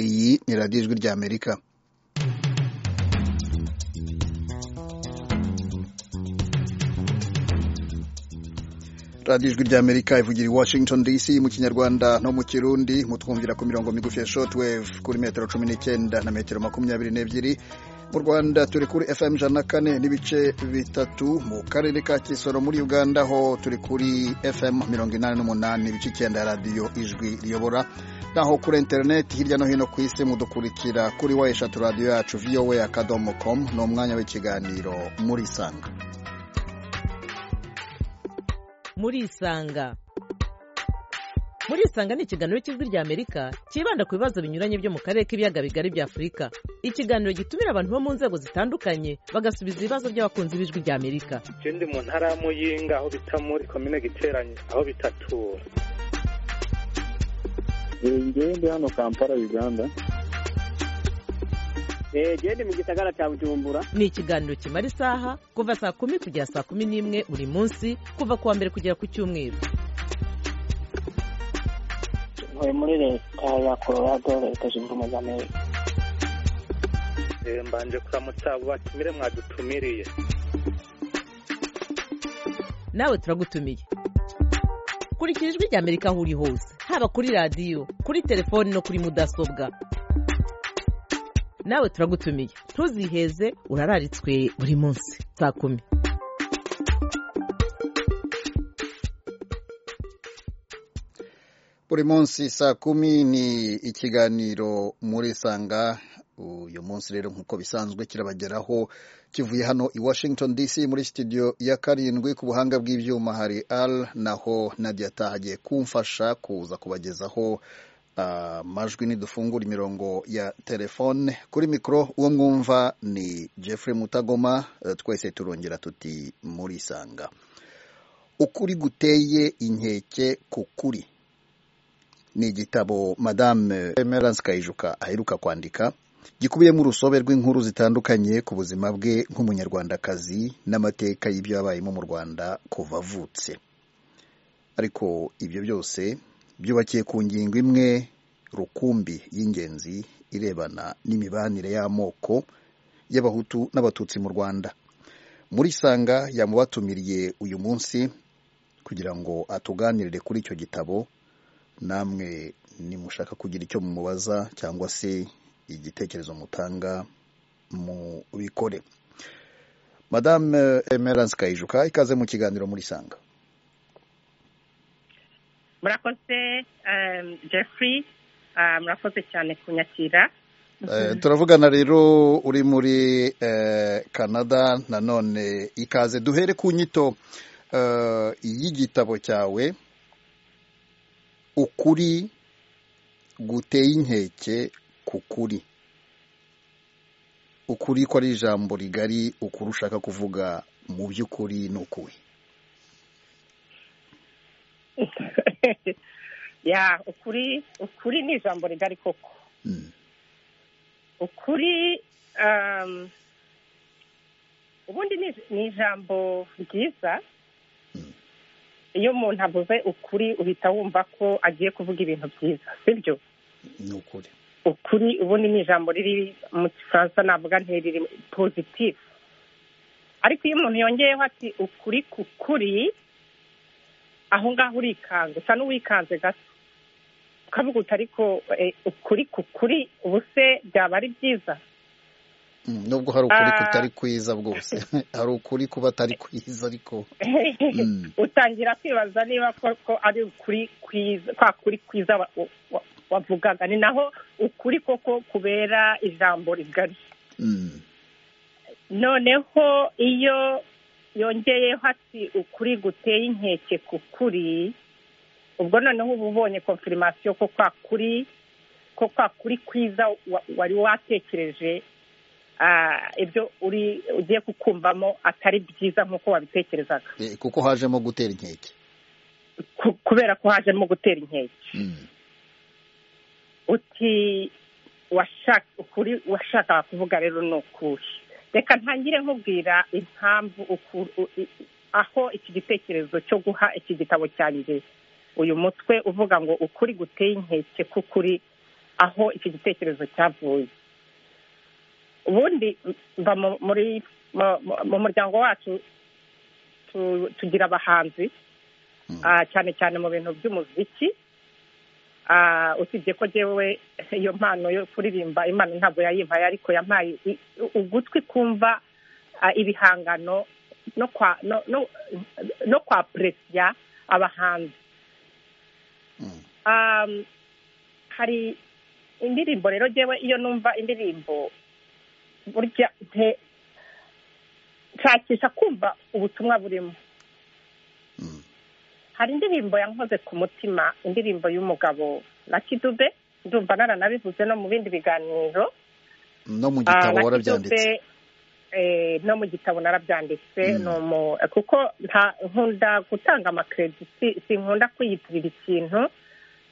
Iyi ni radiyo ijwi ry'Amerika. radiyo ijwi ry'amerika ivugira i washington dc mu kinyarwanda no mu kirundi mutwumvira ku mirongo migufi ya shotwave kuri metero cumi n'icyenda na metero makumyabiri n'ebyiri mu rwanda turi kuri fm ijana na kane n'ibice bitatu mu karere ka kisoro muri uganda ho turi kuri fm mirongo inani n'umunani ibice icyenda ya radiyo ijwi riyobora naho kuri interineti hirya no hino ku isi mudukurikira kuri wa eshatu radiyo yacu vowa akadomo komu ni umwanya w'ikiganiro murisanga murisanga murisanga ni ikiganiro cy'ijwi ry'amerika cyibanda ku bibazo binyuranye byo mu karere k'ibiyaga bigari bya afurika ikiganiro gitumira abantu bo mu nzego zitandukanye bagasubiza ibibazo by'abakunzi b'ijwi ry'amerika ikindi mu ntara ya muyinga aho bita muri komine giteranye aho bitatura ngende hano kampala uganda gende mu gisagara cya bujumbura ni ikiganiro kimara isaha kuva saa kumi kugera saa kumi n'imwe buri munsi kuva ku wa mbere kugera ku cyumweru ntuye muri leta ya colorado leta zunze ubumwe za amerika mbanje kuramutsa abo batumire mwadutumiriye nawe turagutumiye kurikira ijwi ry'amerika aho uri hose haba kuri radiyo kuri telefoni no kuri mudasobwa nawe turagutumiye ntuziheze urararitswe buri munsi saa kumi buri munsi saa kumi ni ikiganiro murisanga uyu munsi rero nk'uko bisanzwe kirabageraho kivuye hano i washington dc muri sitidiyo ya karindwi ku buhanga bw'ibyuma hari r naho nadia atahagiye kumfasha kuza kubagezaho amajwi nidufungura imirongo ya telefone kuri mikoro uwo mwumva ni Jeffrey mutagoma twese turongera tuti murisanga ukuri guteye inkeke ku kuri ni igitabo madame emerance kayijuka aheruka kwandika gikubiyemo urusobe rw'inkuru zitandukanye ku buzima bwe nk'umunyarwandakazi n'amateka y'ibyo yabayemo mu rwanda kuva avutse ariko ibyo byose byubakiye ku ngingo imwe rukumbi y'ingenzi irebana n'imibanire y'amoko y'abahutu n'abatutsi mu rwanda muri sanga yamubatumiriye uyu munsi kugira ngo atuganirire kuri icyo gitabo namwe nimushaka kugira icyo mumubaza cyangwa se igitekerezo mutanga mu bikore madame emerance kayijuka ikaze mu kiganiro muri sanga murakoze jeffrey murakoze cyane kunyakira turavugana rero uri muri canada nanone ikaze duhere ku nyito y'igitabo cyawe ukuri guteye inkeke ku kuri ukuri ko ari ijambo rigari ukuri ushaka kuvuga mu by'ukuri ni ukuwe ya ukuri ukuri ni ijambo rigari koko ukuri ubundi ni ijambo ryiza iyo umuntu avuze ukuri uhita wumva ko agiye kuvuga ibintu byiza sibyo ni ukuri ukuri ubundi ni ijambo riri mu gifaransa navuga ntiriri pozitifu ariko iyo umuntu yongeyeho ati ukuri ku kuri aho ngaho urikanze usa n'uwikanze gato ukavuga uti ariko ukuri ku kuri ubu se byaba ari byiza nubwo hari ukuri kutari kwiza bwose hari ukuri kuba atari kwiza ariko utangira kwibaza niba ko ari ukuri kwiza kwa kuri kwiza wavugaga ni naho ukuri koko kubera ijambo rigari noneho iyo yongeyeho ati ukuri guteye inkeke ku kuri ubwo noneho uba ubonye konfirimasiyo ko kwa kuri ko kwa kuri kwiza wari watekereje ibyo uri ugiye kukumvamo atari byiza nk'uko wabitekerezaga kuko hajemo gutera inkeke kubera ko hajemo gutera inkeke uti ukuri washakaga kuvuga rero ni ukuri reka ntangire nkubwira impamvu aho iki gitekerezo cyo guha iki gitabo cyanjye uyu mutwe uvuga ngo ukuri guteye inkeke k'ukuri aho iki gitekerezo cyavuye ubundi mba mu- muri mu- mu- mu muryango wacu tu- tugira abahanzi Mm. ah, cyane cyane mu bintu by'umuziki Ah, usibye ko jewe iyo mpano yo kuririmba imana ntabwo yayimpaye ariko yampaye i- ugutwi kumva ah, ibihangano no kwa no no, no kwa presya abahanzi Mm. um, hari indirimbo rero jewe iyo numva indirimbo burya nte nshakisha kumva ubutumwa burimo Mm. hari indirimbo yankoze ku mutima indirimbo y'umugabo Lucky Dube ndumva naranabivuze no mu bindi biganiro no mu Ah, gitabo Lucky warabyanditse Dube, eh, no mu gitabo narabyanditse Mm. ni umu- kuko nta- nkunda gutanga amakerediti sinkunda kwiyitirira ikintu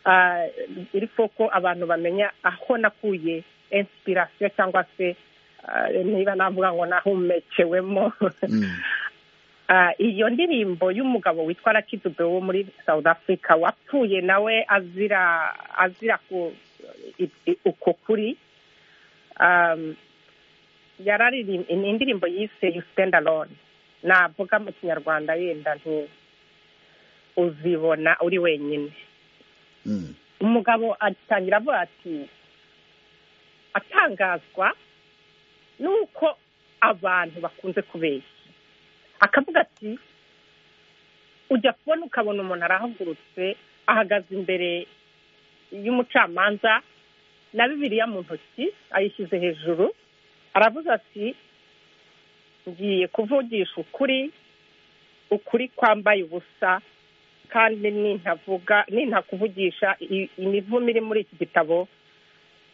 Ah, ariko ko abantu bamenya aho nakuye inspiration cyangwa se ah, niba navuga ngo nahumekewemo Mm. Ah, iyo ndirimbo y'umugabo witwa rakidube wo muri south africa wapfuye nawe azira azira ku i- i- uko kuri Um, yararirimba ni indirimbo yise you stand alone navuga mu kinyarwanda yenda nti uzibona uri wenyine Mm. umugabo atangira avuga ati atangazwa n'uko abantu bakunze kubeshya akavuga ati ujya kubona ukabona umuntu arahagurutse ahagaze imbere y'umucamanza na bibiliya mu ntoki ayishyize hejuru aravuze ati ngiye kuvugisha ukuri ukuri kwambaye ubusa kandi nintavuga nintakuvugisha i- imivumo iri muri iki gitabo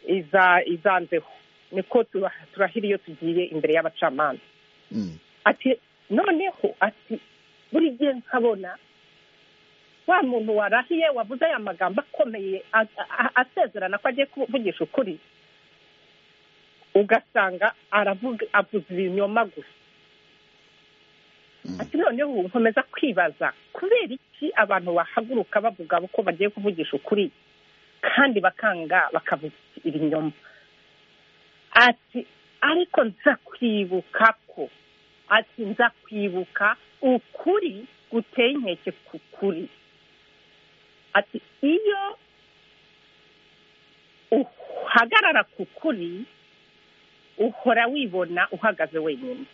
iza izanzeho niko tura- turahira iyo tugiye imbere y'abacamanza Mm. ati noneho ati buri gihe nkabona wa muntu warahiye wavuze aya magambo akomeye a- a- asezerana ko agiye kuvugisha ukuri ugasanga aravuga avuze ibinyoma gusa Mm. ati noneho ubu nkomeza kwibaza kubera iki abantu bahaguruka bavuga ko bagiye kuvugisha ukuri kandi bakanga bakavuga ibinyoma ati ariko nza kwibuka ko ati nza kwibuka ukuri guteye inkeke ku kuri ati iyo uhagarara ku kuri uhora wibona uhagaze wenyine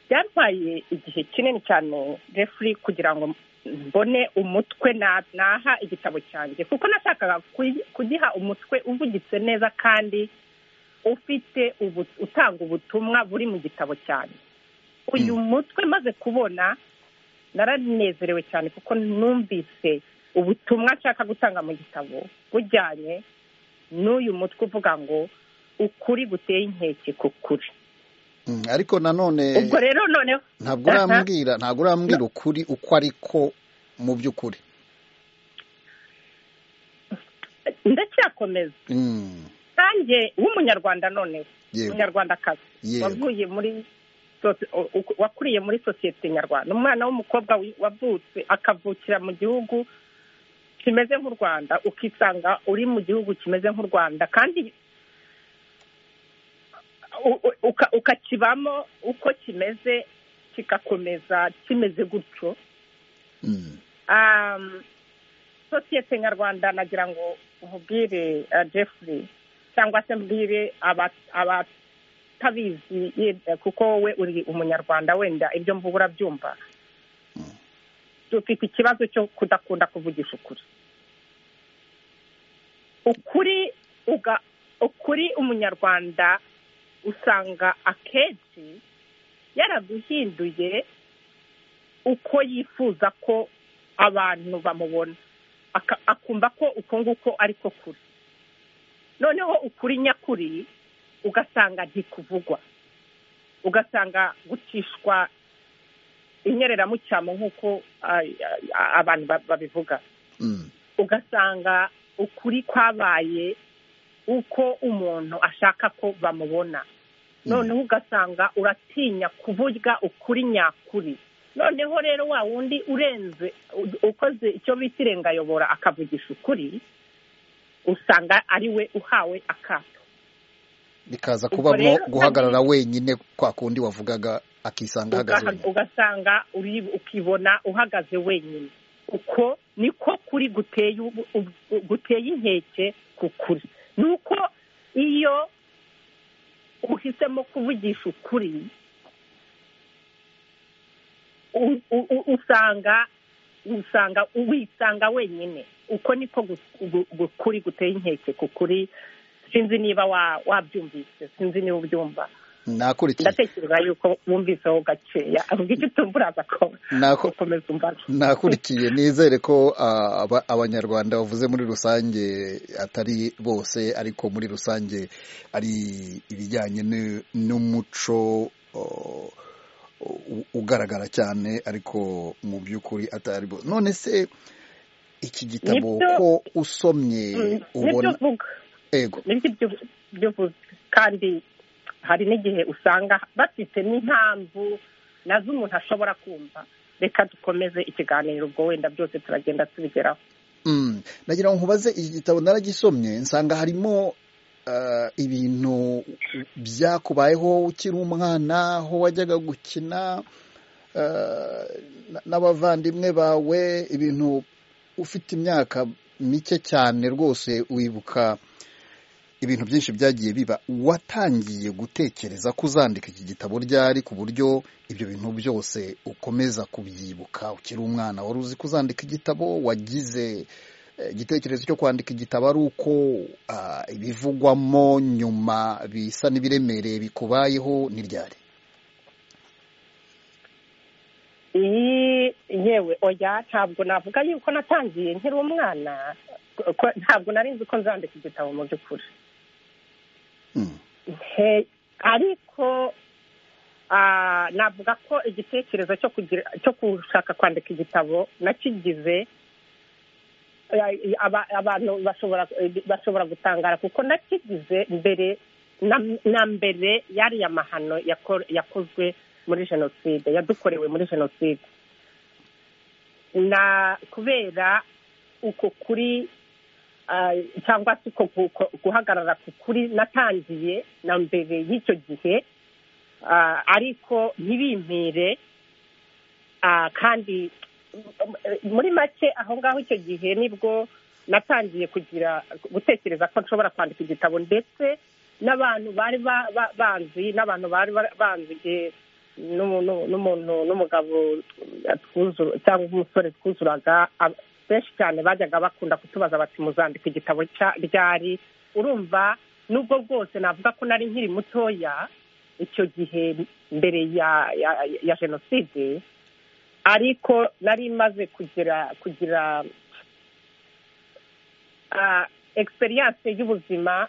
byantwaye igihe kinini cyane refuri kugira ngo mbone umutwe na- naha igitabo cyanjye kuko nashakaga kugi- kugiha umutwe uvugitse neza kandi ufite ubu- utanga ubutumwa buri mu gitabo cyanjye uyu mutwe maze kubona naranezerewe cyane kuko numvise ubutumwa nshaka gutanga mu gitabo bujyanye n'uyu mutwe uvuga ngo ukuri guteye inkeke ku kuri Mm. ariko nanone ubwo rero noneho ntabwo urambwira ntabwo urambwira ukuri uko ariko mu by'ukuri ndacyakomeza Mm. nanjye w'umunyarwanda noneho yewe umunyarwandakazi yewe wavuye muri soci- o- o- wakuriye muri sosiyete nyarwanda umwana w'umukobwa wi- wavutse akavukira mu gihugu kimeze nk'u rwanda ukisanga uri mu gihugu kimeze nk'u rwanda kandi u- u- uka- ukakibamo uko kimeze kigakomeza kimeze gutyo Mm. um, sosiyete nyarwanda nagira ngo nkubwire uh, jeffrey cyangwa se mbwire aba- abatabizi yenda kuko wowe uri umunyarwanda wenda ibyo mvuga urabyumva Mm. dufite ikibazo cyo kudakunda kuvugisha ukuri ukuri uga ukuri umunyarwanda usanga akenshi yaraguhinduye uko yifuza ko abantu bamubona Aka- akumva ko uko nguko ariko kuri noneho ukuri nyakuri ugasanga ntikuvugwa ugasanga gucishwa inyereramucyamo nk'uko ah, ah, abantu ba- babivuga Mm. ugasanga ukuri kwabaye uko umuntu ashaka ko bamubona noneho ugasanga uratinya kuburya ukuri nyakuri noneho rero wa wundi urenze u- ukoze icyo bita irengayobora akavugisha ukuri usanga ari we uhawe akato bikaza Ubwo kubamo rero guhagarara wenyine kwa kundi wavugaga akisanga ahagaze Ugaha- wenyine ugasanga uri- ukibona uhagaze wenyine uko niko kuri guteye ubu- ubu- guteye inkeke ku kuri ni uko iyo uhisemo kuvugisha ukuri u- u- u- usanga usanga wisanga wenyine uko niko gu- gu- gu- kuri guteye inkeke ku kuri sinzi niba wa- wabyumvise sinzi niba ubyumva nakurikiye ndatekereza yuko wumviseho gakeya avuga icyo utumva uraza ko Nako- ukomeza umbaza nakurikiye nizere ko ah, aba- abanyarwanda bavuze muri rusange atari bose ariko muri rusange ari ibijyanye n'u- n'umuco oh, u- ugaragara cyane ariko mu by'ukuri atari bo none se iki gitabo Nibyo- ko usomye Mm, nibyo ubona uvuga ego nibyo ibyo- ibyo uvuze kandi hari n'igihe usanga bafite n'impamvu nazo umuntu ashobora kumva reka dukomeze ikiganiro ubwo wenda byose turagenda tubigeraho Mm. nagira ngo nkubaze iki gitabo naragisomye nsanga harimo ah, ibintu byakubayeho ukiri umwana aho wajyaga gukina ah, na- n'abavandimwe bawe ibintu ufite imyaka mike cyane rwose wibuka ibintu byinshi byagiye biba watangiye gutekereza ko uzandika iki gitabo ryari ku buryo ibyo bintu byose ukomeza kubyibuka ukiri umwana wari uzi ko uzandika igitabo wagize eh, igitekerezo cyo kwandika igitabo ari uko ah, ibivugwamo nyuma bisa n'ibiremereye bikubayeho ni ryari iyi yewe oya ntabwo navuga yuko natangiye nkiri umwana ko- ntabwo nari nzi ko nzandika igitabo mu by'ukuri Mm. Nte- ariko ah, navuga ko igitekerezo cyo kugira cyo gushaka kwandika igitabo nakigize eh, aba- abantu bashobora eh, bashobora gutangara kuko nakigize mbere na- na mbere yari amahano yako- yakozwe muri jenoside yadukorewe muri jenoside na kubera uko kuri ah, cyangwa se uko gu- ko- guhagarara ku kuri natangiye na mbere y'icyo gihe ah, ariko ntibimpire ah, kandi mm, muri make aho ngaho icyo gihe nibwo natangiye kugira gutekereza ko nshobora kwandika igitabo ndetse n'abantu bari ba- ba- banzi n'abantu bari ba- banzi eh, n'umu- n'u- n'umuntu n'umugabo twuzura cyangwa umusore twuzuraga ab- benshi cyane bajyaga bakunda kutubaza bati muzandika igitabo cya- ryari urumva nubwo bwose navuga ko nari nkiri mutoya icyo gihe mbere ya ya- ya jenoside ariko nari maze kugira kugira ah, experience y'ubuzima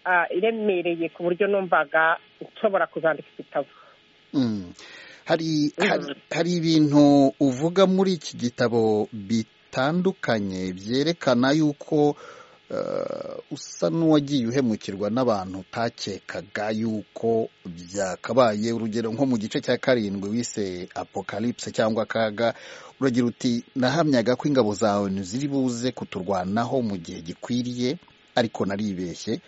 ah, iremereye ku buryo numvaga nshobora kuzandika igitabo Mm. hari Mm. hari- hari ibintu uvuga muri iki gitabo bitandukanye byerekana yuko eh, usa n'uwagiye uhemukirwa n'abantu utakekaga yuko byakabaye urugero nko mu gice cya karindwi wise apocalypse cyangwa akaga uragira uti nahamyaga ko ingabo zawe ziri buze kuturwanaho mu gihe gikwiriye ariko naribeshye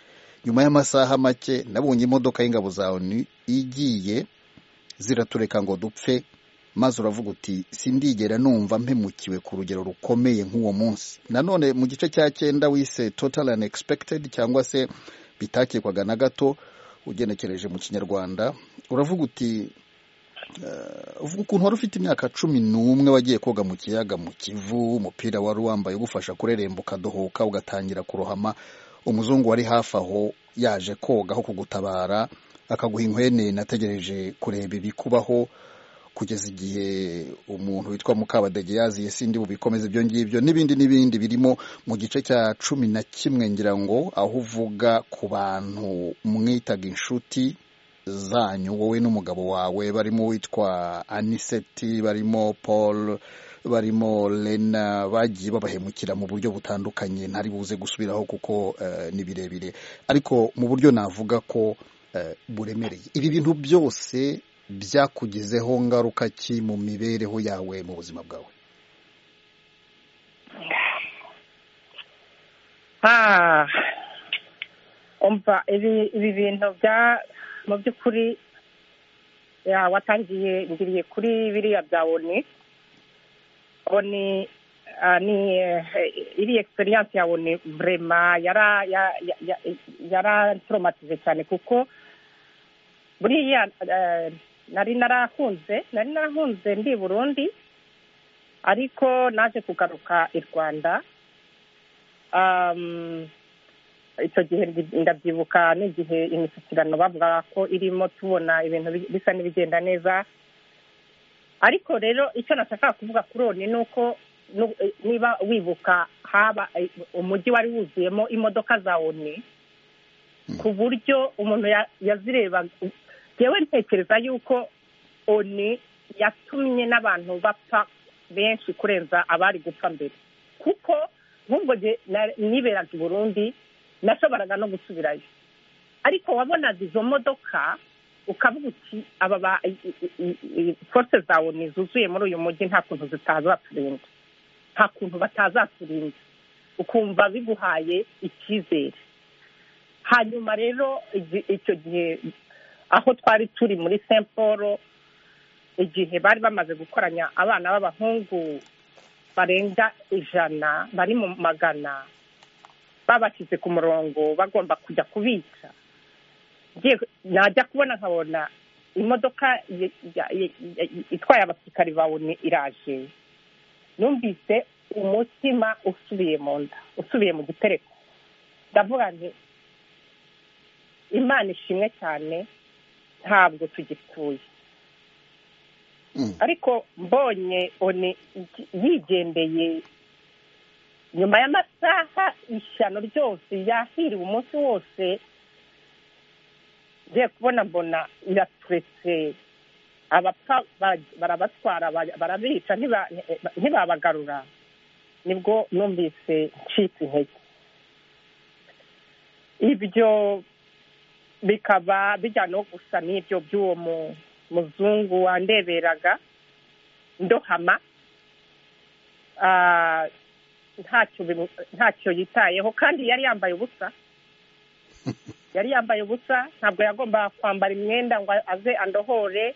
nyuma y'amasaha make nabonye imodoka y'ingabo zawe igiye ziratureka ngo dupfe maze uravuga uti sindigera numva mpemukiwe ku rugero rukomeye nk'uwo munsi nanone mu gice cya cyenda wise total unexpected cyangwa se bitakekwaga na gato ugenekereje mu kinyarwanda uravuga uti eh, uvuga ukuntu wari ufite imyaka cumi n'umwe wagiye koga mu kiyaga mu kivu umupira wari wambaye ugufasha kureremba ukadohoka ugatangira kurohama umuzungu wari hafi aho yaje koga aho kugutabara akaguha inkwene nategereje kureba ibikubaho kugeza igihe umuntu witwa mukabadege yaziye sindi bubikomeze ibyo ngibyo n'ibindi n'ibindi birimo mu gice cya cumi na kimwe ngira ngo aho uvuga ku bantu mwitaga inshuti zanyu wowe n'umugabo wawe barimo witwa aniseti barimo paul barimo lena bagiye babahemukira mu buryo butandukanye ntari buze gusubiraho kuko eh, ni birebire ariko mu buryo navuga ko eh, buremereye ibi bintu byose byakugizeho ngaruka ki mu mibereho yawe mu buzima bwawe Ah, umva ibi ibi bintu bya mu by'ukuri ya, watangiye ngiriye kuri biriya bya oni oni ah, ni eh, iri experience ya oni vrema yara ya- ya- ya- yarantromatize cyane kuko buriya eh, nari narahunze nari narahunze ndi i burundi ariko naje kugaruka i rwanda Um, icyo gihe ndi- ndabyibuka n'igihe imishyikirano bavuga ko irimo tubona ibintu bi- bisa n'ibigenda neza ariko rero icyo nashakaga kuvuga kuri oni ni uko nu- eh, niba wibuka haba eh, umujyi wari wuzuyemo imodoka za oni ku buryo umuntu ya- yazireba yewe ntekereza yuko oni yatumye n'abantu bapfa benshi kurenza abari gupfa mbere kuko nk'ubwo gihe na- niberaga i burundi nashoboraga no gusubirayo ariko wabonaga izo modoka ukavuga uti aba ba i- i- i- i- force zawe ni zuzuye muri uyu mujyi nta kuntu zitazaturinda nta kuntu batazaturinda ukumva biguhaye icyizere hanyuma rero igi- icyo gihe aho twari turi muri saint paul igihe bari bamaze gukoranya abana b'abahungu barenga ijana bari mu magana babashyize ku murongo bagomba kujya kubica ngiye najya kubona nkabona imodoka ye- ya- ye- ya- itwaye abasirikari bawe ni iraje numvise umutima usubiye mu nda usubiye mu gitereko ndavuga nti imana ishimwe cyane ntabwo tugipfuye Mm. ariko mbonye oni yigendeye nyuma y'amasaha ishyano ryose yahiriwe umunsi wose ngiye kubona mbona iraturetse abapfa bara- barabatwara bara- barabica ntiba- ntibabagarura nibwo numvise ncitse intege ibyo bikaba bijyana no gusa n'ibyo by'uwo mu- muzungu wandeberaga ndohama Ah, ntacyo bimu- ntacyo yitayeho kandi yari yambaye ubusa yari yambaye ubusa ntabwo yagomba kwambara imyenda ngo aze andohore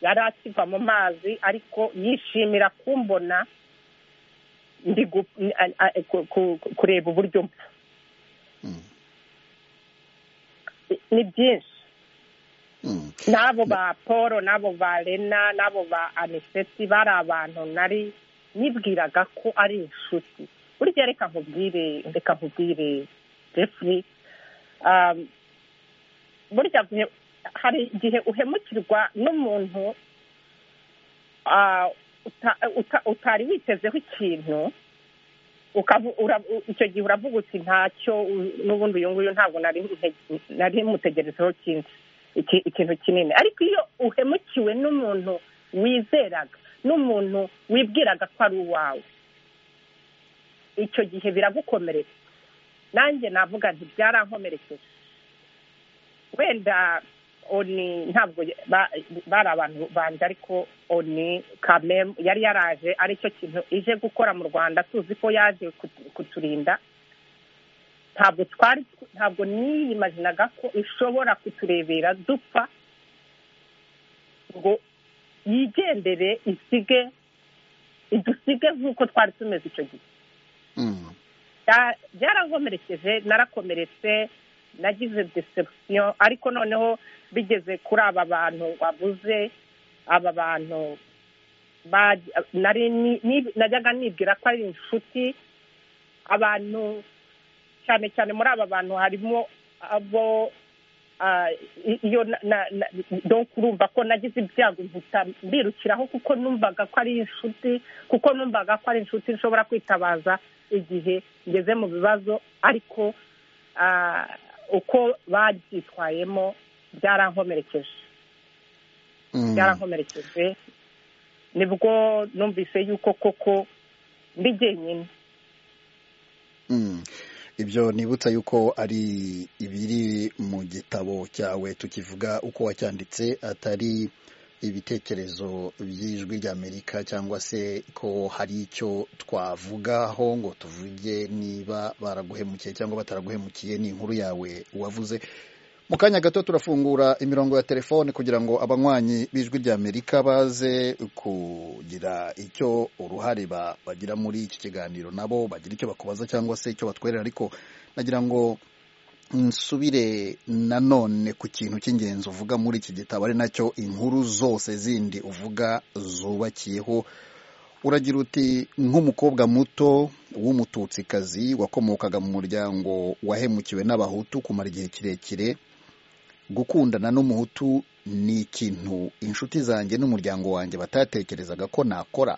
yari akiva mu mazi ariko yishimira kumbona ndi gu- a- a- ku- ku- kureba uburyo mpfa Mm. ni byinshi Mm. n'abo ba paul n'abo ba rena n'abo ba aniseti bari abantu nari nibwiraga ko ari inshuti burya reka nkubwire reka nkubwire jeffrey um, burya gihe- hari igihe uhemukirwa n'umuntu ah, uta- uta- utari witezeho ikintu ukavu- ura- u- icyo gihe uravuga uti ntacyo u- n'ubundi uyu nguyu ntabwo nari nte- nari mutegerezeho ikindi iki- ikintu kinini ariko iyo uhemukiwe n'umuntu wizeraga n'umuntu wibwiraga ko ari uwawe icyo gihe biragukomeretsa nanjye navuga nti byarankomerekeje wenda oni ntabwo ya- ba- bari abantu banjye ariko oni kamemu yari yaraje ari cyo kintu ije gukora mu rwanda tuzi ko yaje kutu- kuturinda ntabwo twari ntabwo niyimaginaga ko ishobora kuturebera dupfa ngo yigendere isige idusige nk'uko twari tumeze icyo gihe Mm. Bya- byarankomerekeje narakomeretse nagize deception ariko noneho bigeze kuri aba bantu wabuze aba bantu baj- nari ni- ni- najyaga nibwira ko ari inshuti abantu cyane cyane muri aba bantu harimo abo ah, i- iyo na- na- na- donc urumva ko nagize ibyago mpita mbirukiraho kuko numvaga ko ari inshuti kuko numvaga ko ari inshuti nshobora kwitabaza igihe ngeze mu bibazo ariko ah, uko babyitwayemo byarankomerekeje Mm. byarankomerekeje nibwo numvise yuko koko ndi jyenyine Mm. ibyo nibutsa yuko ari ibiri mu gitabo cyawe tukivuga uko wacyanditse atari ibitekerezo by'ijwi ry'amerika cyangwa se ko hari icyo twavugaho ngo tuvuge niba baraguhemukiye cyangwa bataraguhemukiye ni inkuru yawe wavuze mu kanya gato turafungura imirongo ya telefone kugira ngo abanywanyi b'ijwi rya amerika baze kugira icyo uruhare bagira muri iki kiganiro nabo bagira icyo bakubaza cyangwa se icyo batwerera ariko nagira ngo nsubire nanone ku kintu cy'ingenzi uvuga muri iki gitabo ari nacyo inkuru zose zindi uvuga zubakiyeho uragira uti nk'umukobwa muto w'umututsikazi wakomokaga mu muryango wahemukiwe n'abahutu kumara igihe kirekire gukundana n'umuhutu ni ikintu inshuti zanjye n'umuryango wanjye batatekerezaga ko nakora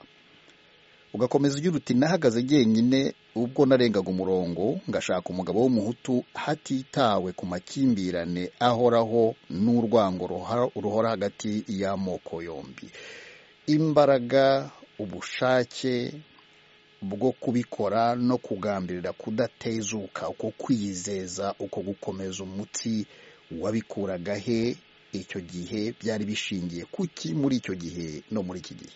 ugakomeza ugira uti nahagaze jyenyine ubwo narengaga umurongo ngashaka umugabo w'umuhutu hatitawe ku makimbirane ahoraho n'urwango ruhora hagati y'amoko yombi imbaraga ubushake bwo kubikora no kugambirira kudatezuka uko kwiyizeza uko gukomeza umutsi wabikuraga he icyo gihe byari bishingiye kuki muri icyo gihe no muri iki gihe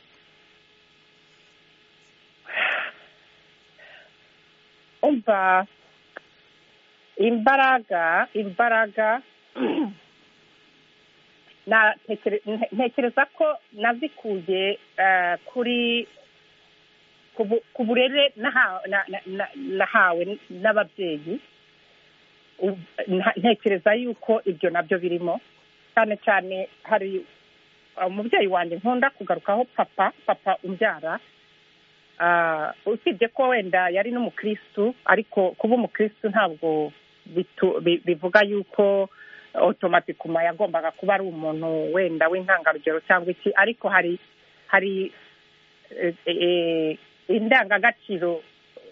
umva imbaraga imbaraga ntekereza ko nazikuye kuri ku burere nahawe n'ababyeyi ntekereza yuko ibyo nabyo birimo cyane cyane hari umubyeyi wanjye nkunda kugarukaho papa papa umbyara usibye ko wenda yari n'umukirisitu ariko kuba umukirisitu ntabwo bivuga yuko otomatikuma yagombaga kuba ari umuntu wenda w'intangarugero cyangwa iki ariko hari hari indangagaciro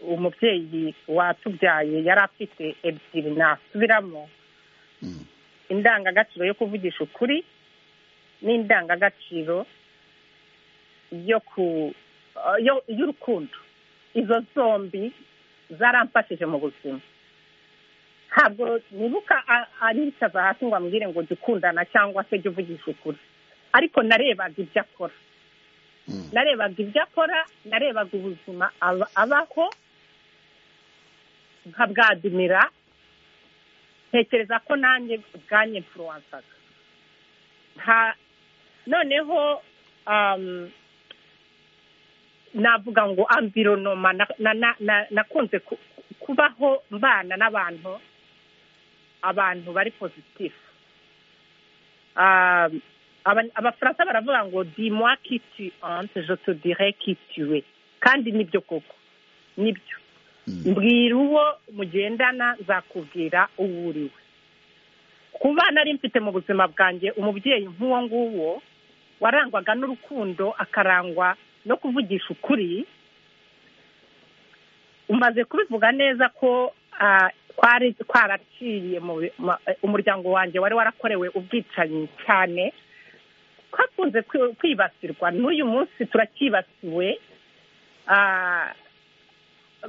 umubyeyi watubyaye yari afite ebyiri nasubiramo indangagaciro yo kuvugisha ukuri n'indangagaciro yo ku y'urukundo izo zombi zaramfashije mu buzima ntabwo nibuka aricaza hasi ngo ambwire ngo jya ukundana cyangwa se jya uvugisha ukuri ariko narebaga ibyo akora narebaga ibyo akora narebaga ubuzima abaho nkabwadimira ntekereza ko nanjye bwanjye mfuruwansaga noneho navuga ngo amvironoma nakunze kubaho mbana n'abantu abantu bari pozitifu abafaransa baravuga ngo dimwa kiti ante jotodire kitiwe kandi nibyo koko nibyo mbwira uwo mugendana nzakubwira uwo uriwe ku bana ari mfite mu buzima bwanjye umubyeyi nk'uwo nguwo warangwaga n'urukundo akarangwa no kuvugisha ukuri umaze kubivuga neza ko twaraciye umuryango wanjye wari warakorewe ubwicanyi cyane twakunze kwibasirwa n'uyu munsi turacyibasiwe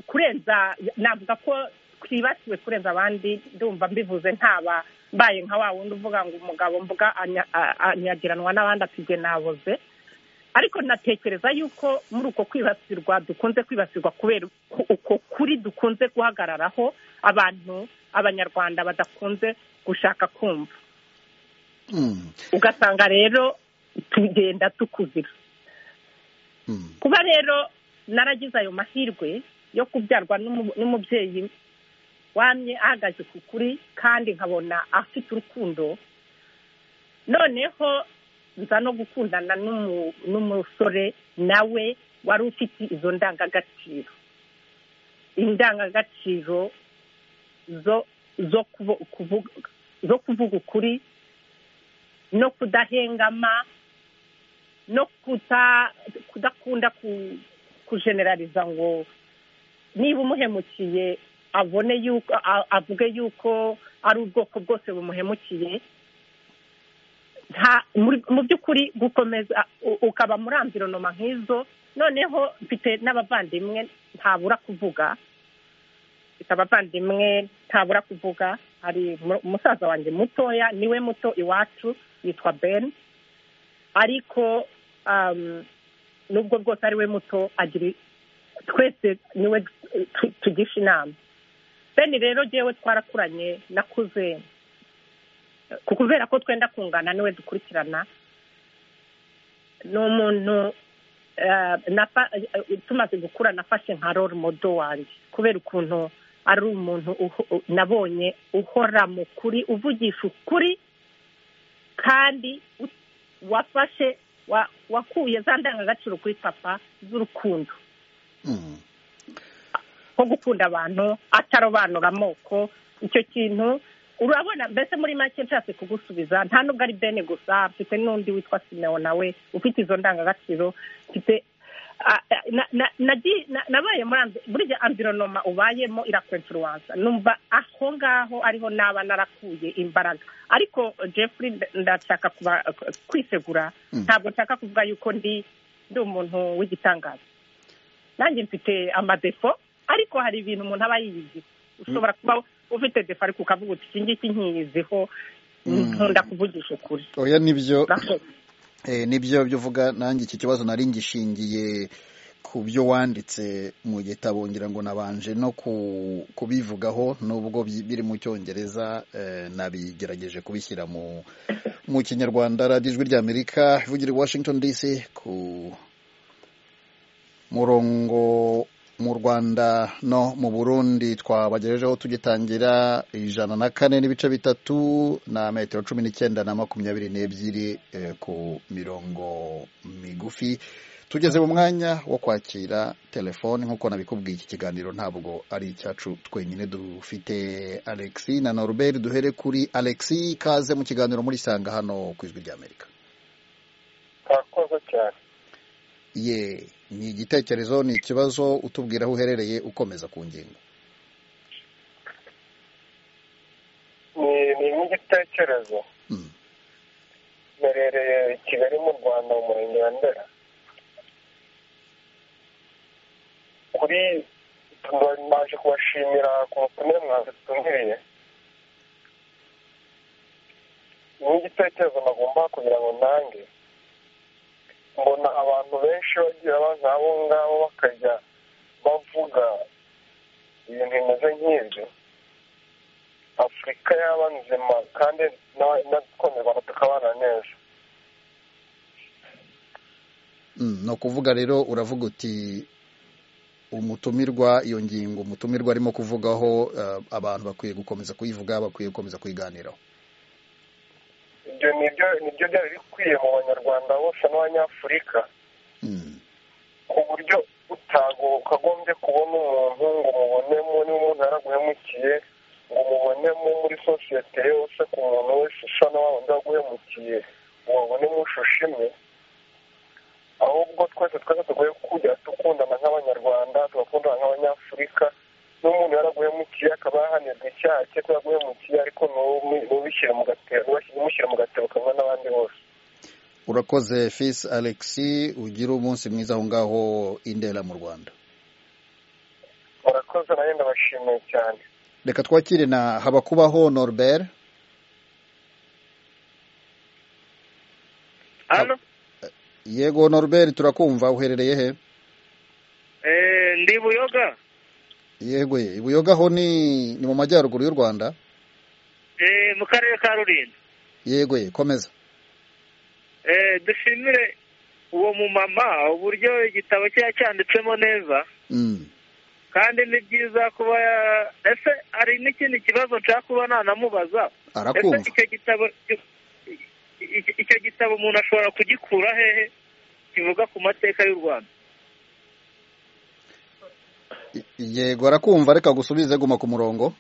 kurenza navuga ko twibasiwe kurenza abandi ndumva mbivuze ntaba mbaye nka wa wundi uvuga ngo umugabo mvuga anyagiranwa n'abandi atigwe naboze ariko natekereza yuko muri uko kwibasirwa dukunze kwibasirwa kubera uko kuri dukunze guhagararaho abantu abanyarwanda badakunze gushaka kumva ugasanga rero tugenda tukuzira kuba rero naragize ayo mahirwe yo kubyarwa n'umubyeyi wamye ahagaze ku kuri kandi nkabona afite urukundo noneho nza no gukundana n'umusore nawe wari ufite izo ndangagaciro indangagaciro zo kuvuga ukuri no kudahengama no kudakunda kujenerariza ngo niba umuhemukiye abone yuko avuge yuko ari ubwoko bwose bumuhemukiye mu by'ukuri gukomeza ukaba muri amvironoma nk'izo noneho mfite n'abavandimwe ntabura kuvuga mfite abavandimwe ntabura kuvuga hari umusaza wanjye mutoya niwe muto iwacu yitwa ben ariko um, nubwo bwose ari we muto agira twese niwe tu- tugisha inama bene rero jewe twarakuranye nakuze ku kubera ko twenda kungana niwe dukurikirana ni umuntu eh, nafa- eh, tumaze gukura nafashe nka role model wanjye kubera ukuntu ari umuntu uho- u- nabonye uhora mu kuri uvugisha ukuri kandi u- wafashe wa- wakuye za ndangagaciro kuri papa z'urukundo Mm. nko gukunda abantu atarobanura amoko icyo kintu urabona mbese muri make nshatse kugusubiza nta nubwo ari bene gusa mfite n'undi witwa simeo nawe ufite izo ndangagaciro mfite a- a- na- na- nagi- na- nabaye muri ambi- burya ambironoma ubayemo irakwenfuruwansa numva aho ngaho ariho naba narakuye imbaraga ariko jeffrey nda- ndashaka kuba- kwisegura Mm. ntabwo nshaka kuvuga yuko ndi ndi umuntu w'igitangaza nanjye mfite amadefo ariko hari ibintu umuntu aba yiyizi ushobora kuba ufite defo ariko ukavuga uti iki ngiki nkiyiziho Mm. nkunda kuvugisha ukuri oya nibyo Urakoze. Eh, nibyo byo uvuga nanjye iki kibazo nari ngishingiye ku byo wanditse mu gitabo ngira ngo nabanje no ku- kubivugaho nubwo bi- biri mu cyongereza eh, nabigerageje kubishyira mu mu kinyarwanda radiyo ijwi ry'amerika ivugira i washington dc ku murongo mu rwanda no mu burundi twabagejejeho tugitangira ijana na kane n'ibice bitatu na metero cumi n'icyenda na makumyabiri n'ebyiri eh, ku mirongo migufi tugeze mu mwanya wo kwakira telefoni nk'uko nabikubwiye iki kiganiro ntabwo ari icyacu twenyine dufite alexi na norbert duhere kuri alexi kaze mu kiganiro muri sanga hano ku ijwi ry'amerika kakoze cyane ye ni igitekerezo ni ikibazo utubwira aho uherereye ukomeza ku ngingo ni ni nk'igitekerezo Mm. mberereye i kigali mu rwanda mu murenge wa ndera kuri naje kubashimira ku butumire mwadutumiriye ni nk'igitekerezo nagomba kugira ngo nange mbona abantu benshi bagira baza abo ngabo bakajya bavuga ibintu bimeze nk'ibyo afurika yaba nzima kandi n'abanyarwanda tukabana neza Mm, ni ukuvuga rero uravuga uti umutumirwa iyo ngingo umutumirwa arimo kuvugaho eh, abantu bakwiye gukomeza kuyivuga bakwiye gukomeza kuyiganiraho ibyo nibyo nibyo byari bikwiye mu banyarwanda bose n'abanyafurika Mm, ku buryo utago ukagombye kubona umuntu ngo mubonemo niba umuntu yaraguhemukiye ngo mubonemo muri sosiyete yose ku muntu wese usa n'abandi waguhemukiye ngo babonemo ushushime ahubwo twese twese tugoye kujya dukundana nk'abanyarwanda tugakundana nk'abanyafurika n'umuntu yaraguhemukiye akaba yahanirwa icyaha cye ko yaguhemukiye ariko ntubishyire mu gatebo umushyire mu gatebo kamwe n'abandi bose urakoze fis alexi ugire umunsi mwiza aho ngaho indera mu rwanda murakoze nayo ndabashimiye cyane reka twakire na habakubaho norbert Hano yego norbert turakumva uherereye he eh, ndi Buyoga yego ye ibuyogaho ni ni mu majyaruguru y'u rwanda eh, mu karere ka Rulindo yego ye komeza eh, dushimire uwo mumama uburyo igitabo cye yacyanditsemo neza Mm. kandi ni byiza kuba ya- ese hari n'ikindi kibazo nshaka kuba nanamubaza ese arakumva icyo gitabo icyo- icyo gitabo umuntu ashobora kugikura hehe kivuga ku mateka y'u Rwanda I- yego arakumva reka gusubize guma ku murongo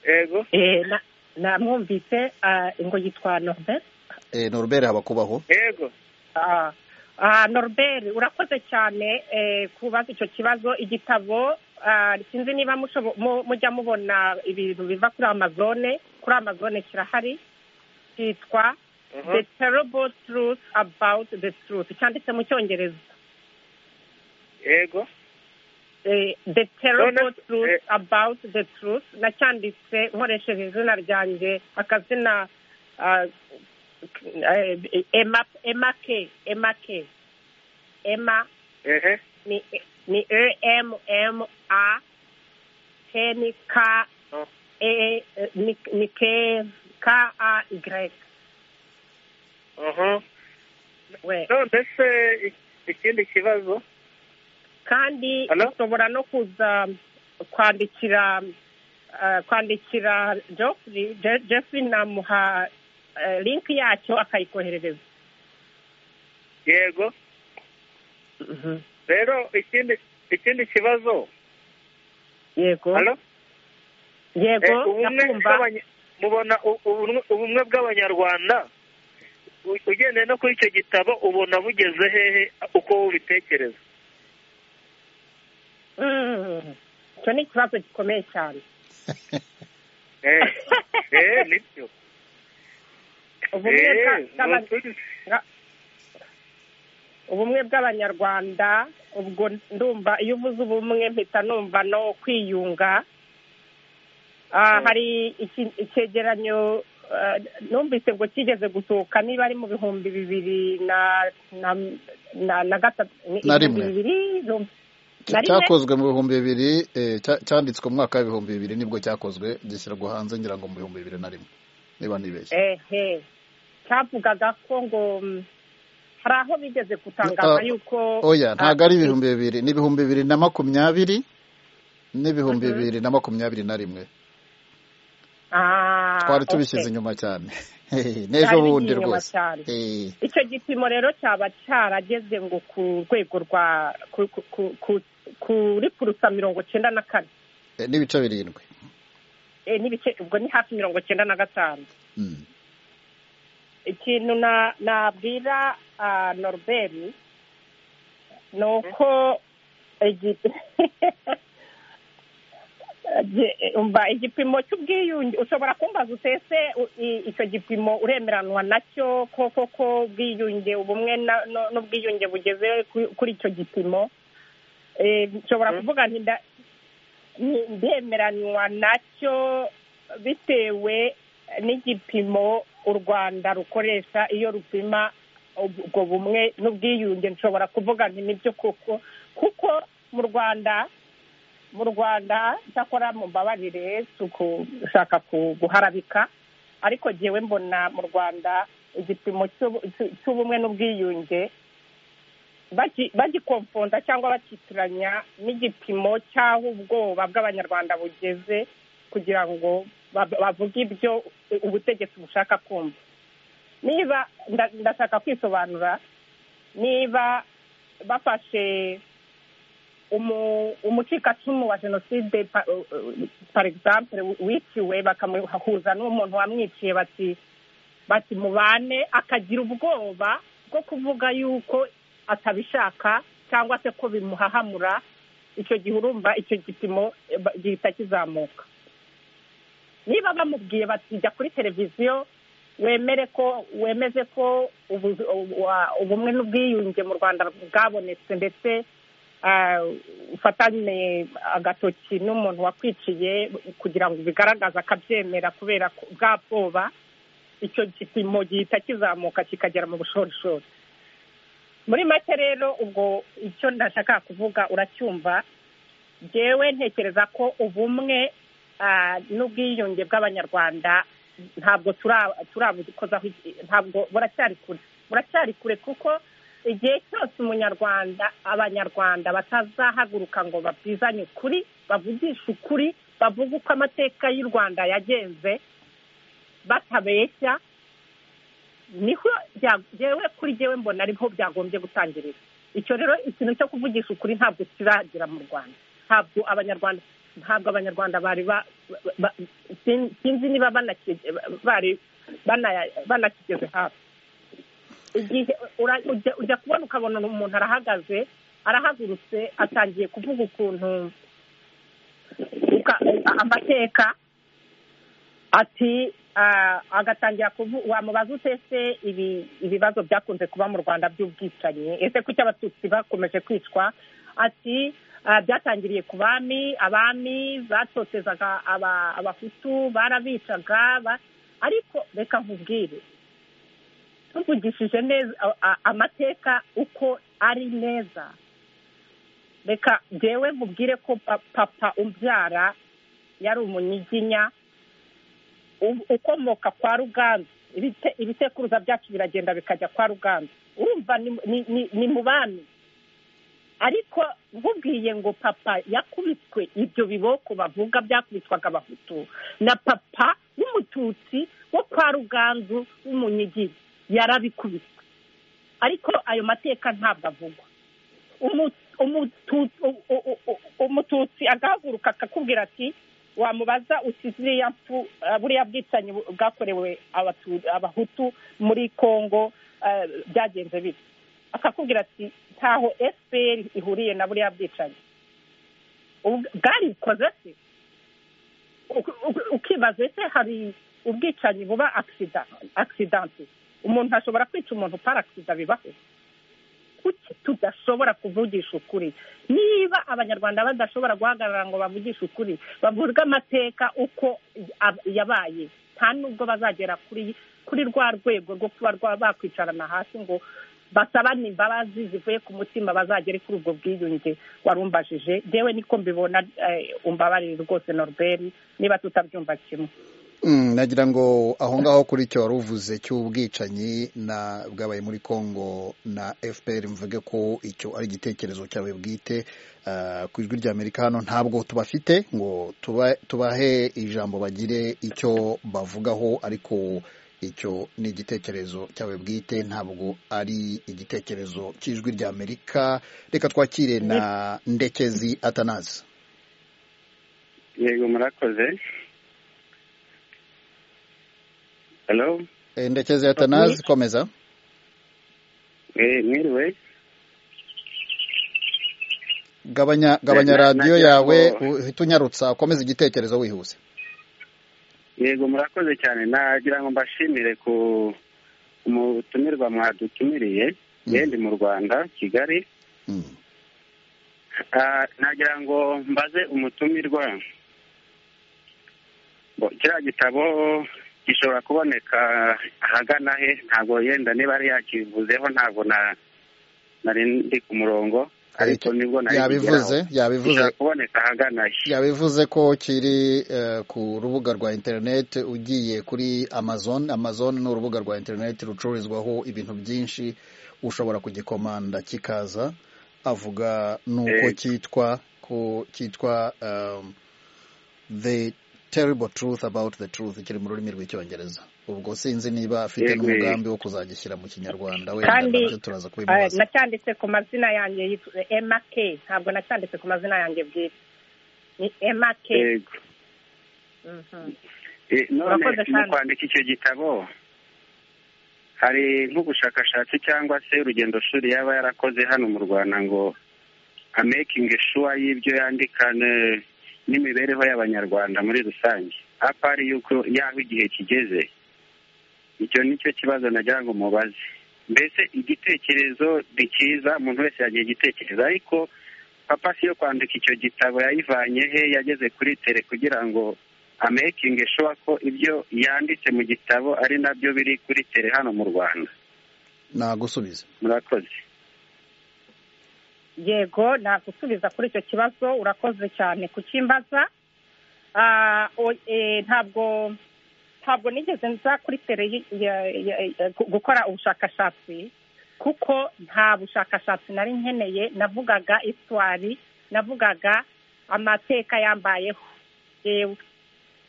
yego Eh, na- namwumvise ah, ngo yitwa norbert eh, norbert habakubaho yego Ah, ah, norbert urakoze cyane eh, kubaza icyo kibazo igitabo ah, sinzi niba mushobo- mu- mujya mubona ibintu biva kuri amazone kuri amazone kirahari cyitwa Mhm. the terrible truth about the truth cyanditse mu cyongereza yego Eh, the terrible None- truth eh. about the truth nacyanditse nkoresheje izina ryanjye akazina ah, ema ema ke ema ke ema ehe ni ni e m m a k ni k Oh. e ni ni k k a y aha we none se ik- ikindi kibazo kandi Hello? ushobora no kuza kwandikira eh, kwandikira Geoffrey Je- Geoffrey namuha eh, link yacyo akayikoherereza yego rero ikindi ikindi kibazo yego Halo? yego Eh, ubumwe ndakumva bw'abanya- mubona u- ubumwe- ubumwe bw'abanyarwanda u- ugendeye no kuri icyo gitabo ubona bugeze hehe uko ubitekereza Mm. icyo ni ikibazo gikomeye cyane eh eh nibyo ubumwe Eh, bwa- bw'aba- nukuri. ubumwe bw'abanyarwanda ubwo ndumva iyo uvuze ubumwe mpita numva no kwiyunga Ah, hari iki- icyegeranyo ah, numvise ngo kigeze gusohoka niba ari mu bihumbi bibiri na na na na gatatu ni Na ibihumbi rimwe. bibiri no- na rimwe cyakozwe mu bihumbi bibiri eh, cya- cyanditswe mu mwaka w'ibihumbi bibiri nibwo cyakozwe gishyirwa hanze ngira ngo mu bihumbi bibiri na rimwe niba nibeshye ehe cyavugaga ko ngo mm, hari aho bigeze gutangaza Ah, yuko oya ntabwo ari ah, ibihumbi bibiri ni ibihumbi bibiri na makumyabiri n'ibihumbi bibiri na makumyabiri na rimwe ah, twari okay. tubishyize inyuma cyane Byari n'ejo bigiye bundi inyuma rwose cyane. Eh, icyo gipimo rero cyaba cyarageze ngo ku rwego rwa ku- ku- ku- ku- kuri purusa mirongo cyenda na kane eh, n'ibice birindwi Eh, n'ibice ubwo ni hafi mirongo cyenda na gatanu Mm. ikintu na- nabwira ah, norbert ni uko igi- Ge- umva igipimo cy'ubwiyunge ushobora kumbaza utese u- i- icyo gipimo uremeranwa nacyo ko koko ubwiyunge ubumwe na- no- n'ubwiyunge bugeze kuri- kuri icyo gipimo Eh, nshobora kuvuga nti nda- ni- ndemeranywa nacyo bitewe n'igipimo u rwanda rukoresha iyo rupima ubwo bumwe n'ubwiyunge nshobora kuvuga nti nibyo koko kuko mu rwanda mu rwanda cyakora mumbabarire si ugushaka ku- guharabika ariko jyewe mbona mu rwanda igipimo cy'ubu- cy'u- cy'ubumwe n'ubwiyunge bagi- bagikomfonda cyangwa bakitiranya n'igipimo cy'aho ubwoba bw'abanyarwanda bugeze kugira ngo bab- bavuge ibyo ubutegetsi bushaka kumva niba nda- ndashaka kwisobanura niba bafashe umu- umucikacumu wa jenoside pa- uh, uh, par exemple wiciwe bakamuhuza n'umuntu wamwiciye bati bati mubane akagira ubwoba bwo kuvuga yuko atabishaka cyangwa se ko bimuhahamura icyo gihe urumva icyo gipimo eh, ba- gihita kizamuka niba bamubwiye bati jya kuri televiziyo wemere ko wemeze ko ubu- wa- ubumwe n'ubwiyunge mu rwanda bwabonetse ndetse ah, ufatane agatoki n'umuntu wakwiciye kugira ngo bigaragaze akabyemera kubera ko- bwa bwoba icyo gipimo gihita kizamuka kikagera mu bushorishori muri make rero ubwo icyo ndashaka kuvuga uracyumva jyewe ntekereza ko ubumwe ah, n'ubwiyunge bw'abanyarwanda ntabwo tura- turabukozaho iki- ntabwo buracyari kure buracyari kure kuko igihe cyose umunyarwanda abanyarwanda batazahaguruka ngo babwizanye ukuri bavugishe ukuri bavuge uko amateka y'u rwanda yagenze batabeshya niho bya- jyewe kuri jyewe mbona ariho byagombye gutangirira icyo rero ikintu cyo kuvugisha ukuri ntabwo kiragera mu rwanda ntabwo abanyarwanda ntabwo abanyarwanda bari ba- ba- ba- sin- sinzi niba banaki- bari bana- banakigeze hafi igihe ura- ujya- ujya kubona ukabona umuntu arahagaze arahagurutse atangiye kuvuga ukuntu uka- a- amateka ati ah, agatangira kuvu- wamubaza ute se ibi ibibazo byakunze kuba mu rwanda by'ubwicanyi ese kuki abatutsi bakomeje kwicwa ati ah, byatangiriye ku bami abami batotezaga aba- abahutu barabicaga ba- ariko reka nkubwire tuvugishije neza a- a- amateka uko ari neza reka njyewe mubwire ko pa- papa umbyara yari umunyiginya u- ukomoka kwa ruganzu Ibite- ibisekuruza byacu biragenda bikajya kwa ruganzu urumva ni- ni- ni- ni mu bami ariko nkubwiye ngo papa yakubiswe ibyo biboko bavuga byakubitwaga abahutu na papa w'umututsi wo kwa ruganzu w'umunyigiri yarabikubiswe ariko ayo mateka ntabwo avugwa Umu- umutu- u- u- u- umututsi agahaguruka akakubwira ati wamubaza uti ziriya mfu eh, buriya bwicanyi bu- bwakorewe Abatu- abahutu muri kongo eh, byagenze bite akakubwira ati ntaho fpr ihuriye na buriya bwicanyi Ubw- bwarikoze se Uk- uk- ukibaza ese hari ubwicanyi buba agisida akisidante umuntu ashobora kwica umuntu par agisida bibaho kuki tudashobora kuvugisha ukuri niba abanyarwanda badashobora guhagarara ngo bavugishe ukuri bavuge amateka uko ab- yabaye nta nubwo bazagera kuri kuri rwa rwego rwo kuba rwa- bakwicarana hasi ngo basabane imbabazi zivuye ku mutima bazagere kuri ubwo bwiyunge warumbajije yewe niko mbibona eh, umbabarire rwose norbert niba tutabyumva kimwe Mm, nagira ngo aho ngaho kuri icyo wari uvuze cy'ubwicanyi na bwabaye muri Congo na FPR mvuge ko icyo ari igitekerezo cyawe bwite ah, ku ijwi ry'Amerika hano ntabwo tubafite ngo tuba- tubahe ijambo bagire icyo bavugaho ariko icyo ni igitekerezo cyawe bwite ntabwo ari igitekerezo cy'ijwi ry'Amerika reka twakire na Ndekezi Atanazi yego murakoze halo Eh, Ndekezi Atanazi komeza Eh, mwiriwe gabanya gabanya Na- na- radiyo nagira yawe ngo- uhita unyarutsa ukomeze igitekerezo wihuse yego murakoze cyane nagira ngo mbashimire ku umutumirwa mwadutumiriye yewe ndi mu rwanda kigali Mm. Ah, nagira ngo mbaze umutumirwa Bo- kiriya gitabo gishobora kuboneka ahagana he ntabwo yenda niba ari yakivuzeho ntabwo na nari ndi ku murongo ariko nibwo nari yabivuze yabivuze gishobora kuboneka ahagana he yabivuze ko kiri eh, ku rubuga rwa interineti ugiye kuri amazon amazon ni urubuga rwa interineti rucururizwaho ibintu byinshi ushobora kugikomanda kikaza avuga n'uko Eh. cyitwa ko cyitwa um, the terrible truth about the truth kiri mu rurimi rw'icyongereza ubwo sinzi niba afite Yego. n'umugambi wo kuzagishyira mu kinyarwanda wenda Kandi, nabyo turaza Eh, kubimubaza nacyanditse ku mazina yanjye yitwa emma k ntabwo nacyanditse ku mazina yanjye bwite ni emma k yego Mhm. Eh, none Urakoze mu cyane. kwandika icyo gitabo hari nk'ubushakashatsi cyangwa se urugendo shuri yaba yarakoze hano mu rwanda ngo amekingi shuwa y'ibyo yandika ne- n'imibereho y'abanyarwanda muri rusange apari yuko yaho igihe kigeze icyo ni cyo kibazo nagira ngo mubaze mbese igitekerezo ni cyiza umuntu wese yagiye igitekerezo ariko papa si yo kwandika icyo gitabo yayivanye he yageze kuri tere kugira ngo amekingi shuwa ko ibyo yanditse mu gitabo ari nabyo biri kuri tere hano mu rwanda nagusubize murakoze yego nagusubiza kuri icyo kibazo urakoze cyane kucyimbaza Ah, o- eh, ntabwo ntabwo nigeze nza kuri tere yi- ya- ya- ya- gu- gukora ubushakashatsi kuko nta bushakashatsi nari nkeneye navugaga iswari navugaga amateka yambayeho yewe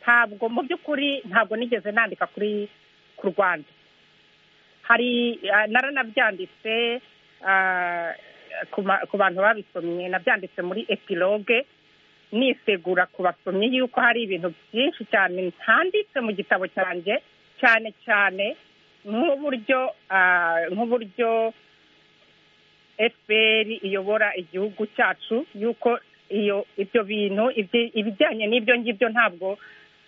ntabwo mu by'ukuri ntabwo nigeze nandika kuri ku rwanda hari ah, naranabyanditse ah, ku ma- ku bantu babisomye nabyanditse muri epilogue nisegura ku basomyi yuko hari ibintu byinshi cyane ntanditse mu gitabo cyanjye cyane cyane nk'uburyo ah, nk'uburyo fpr iyobora igihugu cyacu yuko iyo ibyo bintu ibyi- ibijyanye n'ibyo ngibyo ntabwo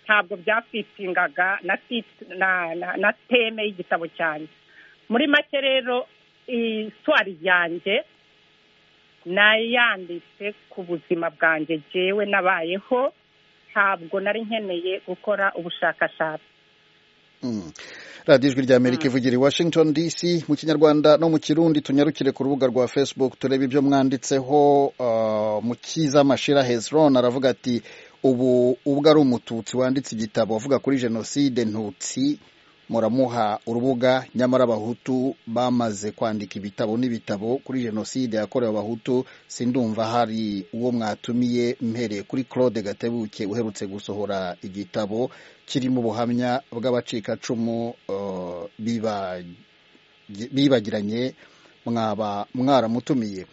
ntabwo byafitingaga na tit- na- na- na teme y'igitabo cyanjye muri make rero iswari yanjye nayanditse ku buzima bwanjye jyewe nabayeho ntabwo nari nkeneye gukora ubushakashatsi Mm. radiyo ijwi ry'amerika ivugira i washington dc mu kinyarwanda no mu kirundi tunyarukire ku rubuga rwa facebook turebe ibyo mwanditseho uh, mukiza mashira hezron aravuga ati ubu ubwo ari umututsi wanditse igitabo avuga kuri jenoside ntutsi muramuha urubuga nyamara abahutu bamaze kwandika ibitabo n'ibitabo kuri jenoside yakorewe abahutu sindumva hari uwo mwatumiye mpereye kuri claude gatebuke uherutse gusohora igitabo kirimo ubuhamya bw'abacikacumu uh, biba- bibagiranye mwaba mwaramutumiye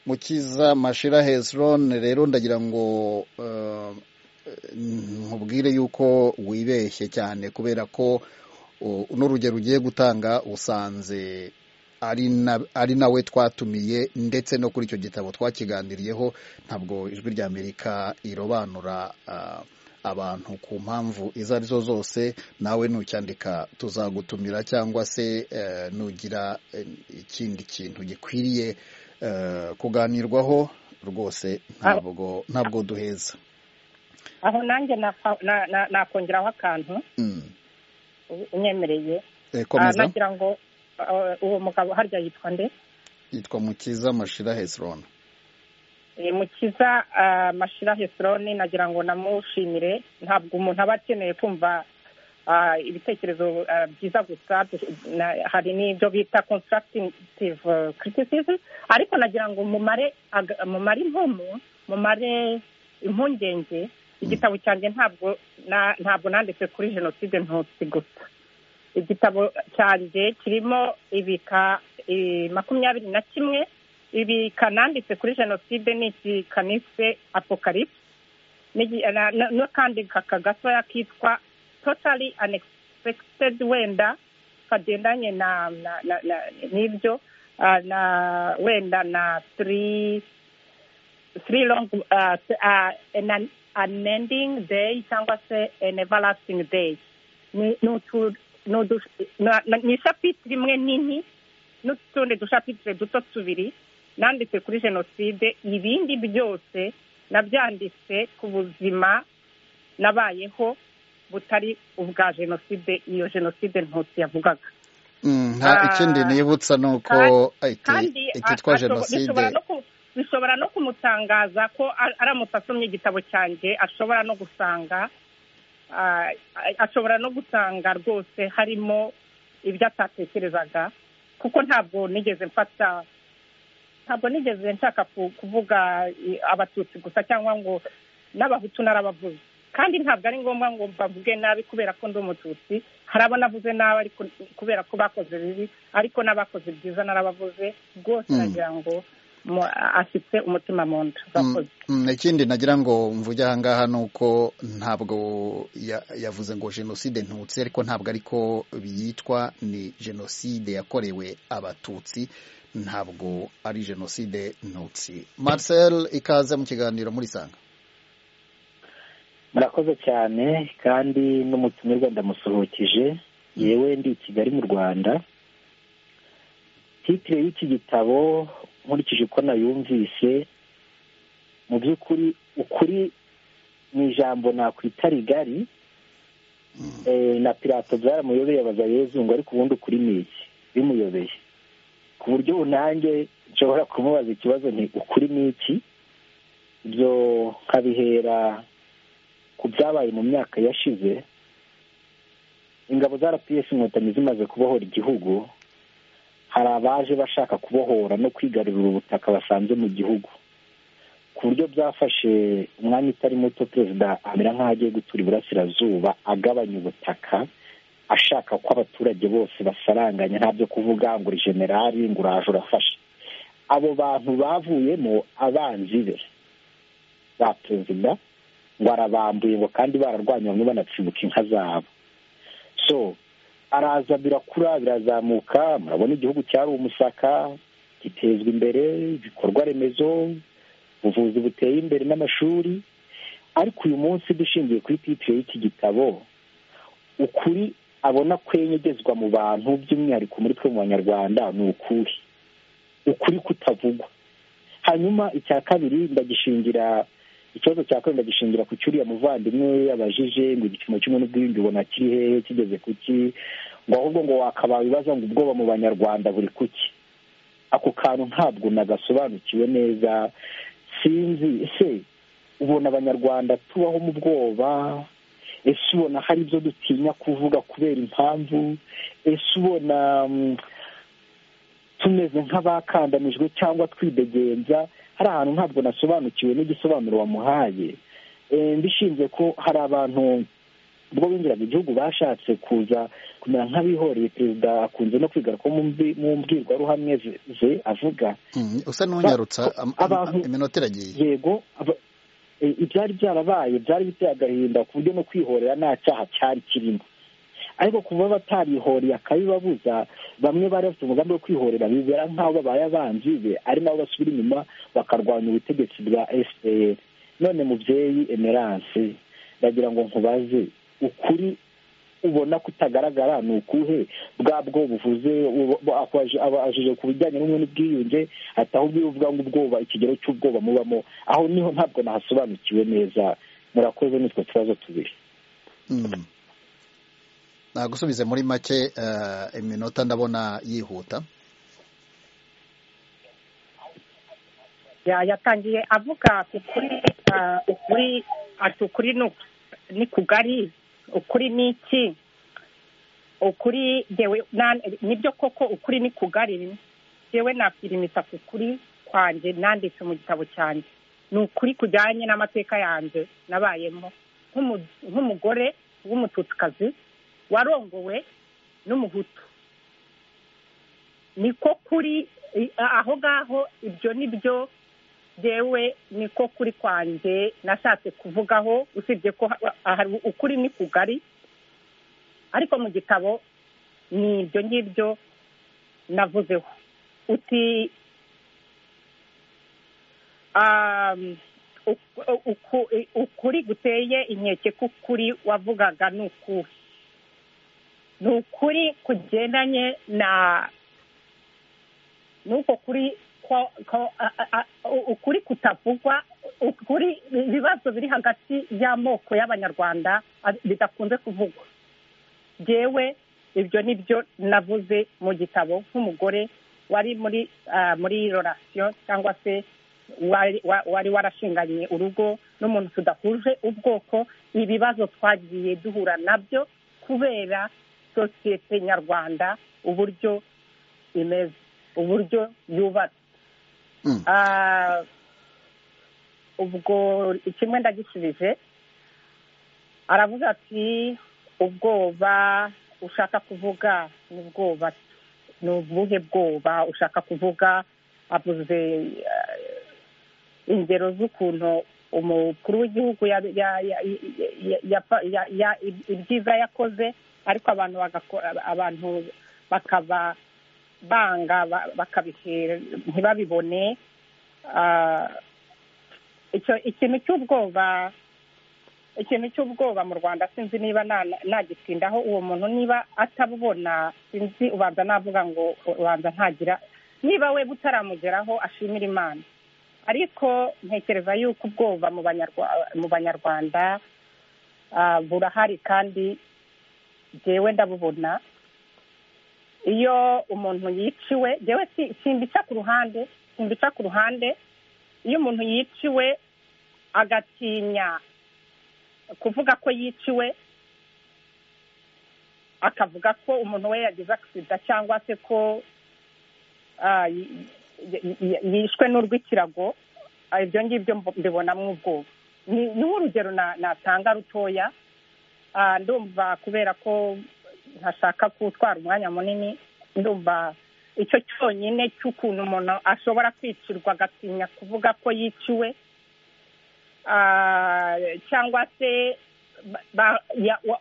mukiza mashira hezron rero ndagira ngo uh, nkubwire yuko wibeshye cyane kubera ko u- uno rugero ugiye gutanga usanze ari na- ari nawe twatumiye ndetse no kuri icyo gitabo twakiganiriyeho ntabwo ijwi ry'amerika irobanura ah, abantu ku mpamvu izo ari zo zose nawe nucyandika tuzagutumira cyangwa se eh, nugira eh, ikindi kintu gikwiriye eh, kuganirwaho rwose ntabwo ntabwo duheza aho nanjye nakwa- na- na- nakongeraho akantu Mm. u- unyemereye Eh, Ah, komeza nagira ngo ah, uwo mugabo harya yitwa nde yitwa mukiza mashira hezron Eh, mukiza ah, mashira hesironi nagira ngo namushimire ntabwo umuntu aba akeneye kumva ah, ibitekerezo ah, byiza gusa na- hari n'ibyo bita constructive eh, criticism ariko nagira ngo mumare aga- mumare impumu mumare impungenge igitabo cyanjye ntabwo na- ntabwo nanditse kuri jenoside ntutsi gusa igitabo cyanjye kirimo ibika eh, makumyabiri na kimwe ibi kananditse kuri jenoside ni iki kanise apocalypse N'igi- na- na- n'akandi kaka gatoya kitwa totally unexpected wenda kagendanye na na- na- na- n'ibyo ah, na wenda na three three long ah, t- ah, an an ending day cyangwa se an everlasting day ni ni utu- ni udu- na- na- ni ishapitire imwe nini n'utundi dushapitire duto tubiri nanditse kuri jenoside ibindi byose nabyanditse ku buzima nabayeho butari ubwa jenoside iyo jenoside ntutsi yavugaga Mm, nta Ah, ikindi nibutsa ni uko kandi ikitwa a- ashobo- bishobora jenoside no ku- bishobora no kumutangaza ko ar- aramutse asomye igitabo cyanjye ashobora no gusanga ah, a- ashobora no gusanga rwose harimo ibyo atatekerezaga kuko ntabwo nigeze mfata ntabwo nigeze nshaka ku- kuvuga i- abatutsi gusa cyangwa ngo n'abahutu narabavuze kandi ntabwo ari ngombwa ngo bavuge nabi kubera ko ndi umututsi hari abo navuze nabi ariko kubera ko bakoze bibi ariko n'abakoze byiza narabavuze rwose Mm. nagira ngo mu- afite umutima mu nda Mm, Urakoze. mm, ikindi nagira ngo mvuge ahangaha ni uko ntabwo ya- yavuze ngo jenoside ntutsi ariko ntabwo ariko biyitwa ni jenoside yakorewe abatutsi ntabwo ari jenoside ntutsi marcel ikaze mu kiganiro muri sanga murakoze cyane kandi n'umutumirwa ndamusohokije yewe ndi i kigali mu rwanda titire y'iki gitabo nkurikije uko nayumvise mu by'ukuri ukuri ni ijambo nakwita rigari Eh, na pirato byaramuyobeye abaza yezu ngo ariko ubundi ukuri ni iki bimuyobeye ku buryo ubu nanjye nshobora kumubaza ikibazo nti ukuri ni iki ibyo nkabihera ku byabaye mu myaka yashize ingabo za rps inkotanyi zimaze kubohora igihugu hari abaje bashaka kubohora no kwigarurira ubutaka basanze mu gihugu ku buryo byafashe umwanya utari muto perezida amera nk'aho agiye gutura iburasirazuba agabanya ubutaka ashaka ko abaturage bose basaranganya nta byo kuvuga ngo uri generali ngo uraje urafashe abo bantu bavuyemo abanzi be ba perezida ngo arabambuye ngo kandi bararwanye bamwe banatsibuka inka zabo so araza birakura birazamuka murabona igihugu cyari umusaka gitezwa imbere ibikorwa remezo ubuvuzi buteye imbere n'amashuri ariko uyu munsi dushingiye kuri titire y'iki gitabo ukuri abona kwenyegezwa mu bantu by'umwihariko muri twe mu banyarwanda ni ukuhe ukuri kutavugwa hanyuma icya kabiri ndagishingira ikibazo cya korona gishingira ku cyuriya muvandimwe we yabajije ngo igipimo cy'umuntu bw'ibindi ubona kiri hehe kigeze ku ki ngo ahubwo ngo wakabaye ibibazo ngo ubwoba mu banyarwanda buri kuki ako kantu ntabwo nagasobanukiwe neza sinzi ese ubona abanyarwanda tubaho mu bwoba ese ubona hari ibyo dutinya kuvuga kubera impamvu ese ubona tumeze nk'abakandanijwe cyangwa twidegenza hari ahantu ntabwo nasobanukiwe n'igisobanuro wamuhaye mbishinze ko hari abantu ubwo binjiraga igihugu bashatse kuza kumera nk'abihoreye perezida akunze no kwiga ko mu mbwirwaruhame ze avuga usa n'unyarutsa iminota iragiye yego ibyari byarabaye byari biteye agahinda ku buryo no kwihorera nta cyaha cyari kirimo ariko kuba batarihoreye akabibabuza bamwe bari bafite umugambi wo kwihorera bibera nk'aho babaye abanzi be ari nabo basubira inyuma bakarwanya ubutegetsi bwa fpr none mubyeyi emerance ndagira ngo nkubaze ukuri ubona kutagaragara ni ukuhe bwabwo buvuze abajije ku bijyanye n'ubumwe n'ubwiyunge ati ahubwo iyo uvuga ngo ubwoba ikigero cy'ubwoba mubamo aho niho ntabwo nahasobanukiwe neza murakoze n'utwo tubazo tubiri nagusubize muri make iminota ndabona yihuta yatangiye avuga ukuri ati ukuri ni kugari ukuri ni iki ukuri nibyo koko ukuri ni kugari yewe nakwirimitsa ku kuri kwanjye nanditse mu gitabo cyanjye ni ukuri kujyanye n'amateka yanjye nabayemo nk'umugore w'umututikazi warongowe n'umuhutu niko kuri aho ngaho ibyo ni byo yewe niko kuri kwanjye nashatse kuvugaho usibye ko ukuri ni kugari ariko mu gitabo ni ibyo ngibyo navuzeho uti ukuri guteye inkeke k'ukuri wavugaga ni ukuhe ni ukuri kugendanye na nuko kuri ukuri kutavugwa ukuri ibibazo biri hagati y'amoko y'abanyarwanda bidakunze kuvugwa yewe ibyo ni byo navuze mu gitabo nk'umugore wari muri muri rorasiyo cyangwa se wari warashinganye urugo n'umuntu tudahuje ubwoko ibibazo twagiye duhura nabyo kubera sosiyete nyarwanda uburyo imeze uburyo yubatse ubwo kimwe ndagishubije aravuga ati ubwoba ushaka kuvuga ni ubwoba ni ubuhe bwoba ushaka kuvuga avuze ingero z'ukuntu umukuru w'igihugu ibyiza yakoze ariko abantu bagakora abantu bakaba banga bakabihera ntibabibone ikintu cy'ubwoba ikintu cy'ubwoba mu rwanda sinzi niba nagitindaho uwo muntu niba atabubona sinzi ubanza navuga ngo ubanza ntagira niba we butaramugeraho ashimira imana ariko ntekereza yuko ubwoba mu banyarwanda burahari kandi jyewe ndabubona iyo umuntu yiciwe jyewe simbica ku ruhande simbica ku ruhande iyo umuntu yiciwe agatinya kuvuga ko yiciwe akavuga ko umuntu we yagize agisida cyangwa se ko yishwe n'urw'ikirago ibyo ngibyo mbibonamo ubwoba ni nk'urugero natanga rutoya ndumva kubera ko ntashaka gutwara umwanya munini ndumva icyo cyonyine cy'ukuntu umuntu ashobora kwicirwa agatinya kuvuga ko yiciwe cyangwa se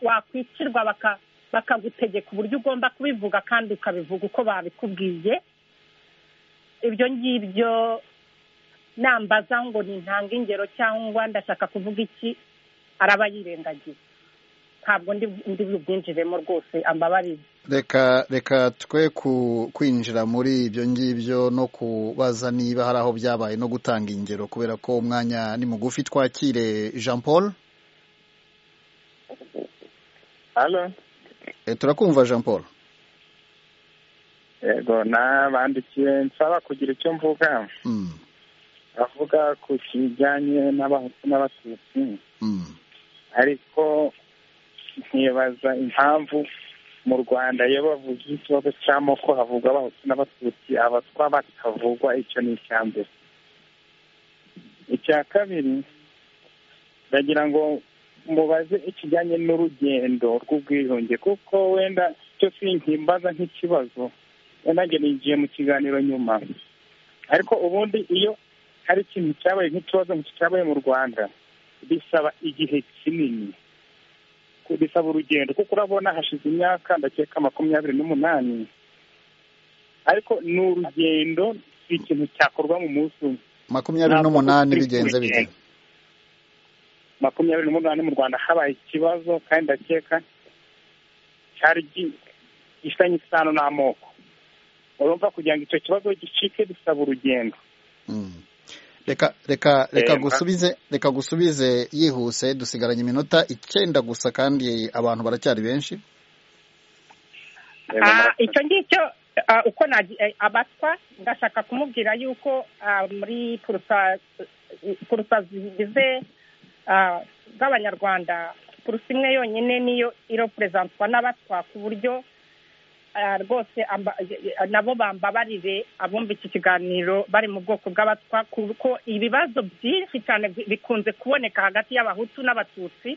wakwicirwa bakagutegeka uburyo ugomba kubivuga kandi ukabivuga uko babikubwiye ibyo ngibyo nambaza ngo ni intanga ingero cyangwa ndashaka kuvuga iki araba yirengagiza ntabwo ndi bubwinjiremo rwose ambabarire reka reka twe kwinjira muri ibyo ngibyo no kubaza niba hari aho byabaye no gutanga ingero kubera ko umwanya ni mugufi twakire jean paul turakumva jean paul yego nabandikiye nsaba kugira icyo mvuga avuga ku kijyanye n'abahutu n'abatutsi ariko nkibaza impamvu mu rwanda iyo bavuga ikibazo cy'amoko havuga abahutu n'abatutsi abatwa batavugwa icyo ni icya mbere icya kabiri ndagira ngo mubaze ikijyanye n'urugendo rw'ubwiyunge kuko wenda icyo sinkimbaza nk'ikibazo wenda njye nigiye mu kiganiro nyuma ariko ubundi iyo hari ikintu cyabaye nk'ikibazo cyabaye mu rwanda bisaba igihe kinini bisaba urugendo kuko urabona hashize imyaka ndakeka makumyabiri n'umunani ariko ni urugendo si ikintu cyakorwa mu munsi umwe makumyabiri n'umunani bigenze bite makumyabiri n'umunani mu rwanda habaye ikibazo kandi ndakeka cyari gifitanye isano n'amoko urumva kugira ngo icyo kibazo gicike bisaba urugendo reka reka reka gusubize reka gusubize yihuse dusigaranye iminota icyenda gusa kandi abantu baracyari benshi icyo ngicyo uko abatwa ndashaka kumubwira yuko muri purusa zigize z'abanyarwanda purusa imwe yonyine niyo iroperezantwa n'abatwa ku buryo rwose nabo bambabarire abumva iki kiganiro bari mu bwoko bw'abatwa kuko ibibazo byinshi cyane bikunze kuboneka hagati y'abahutu n'abatutsi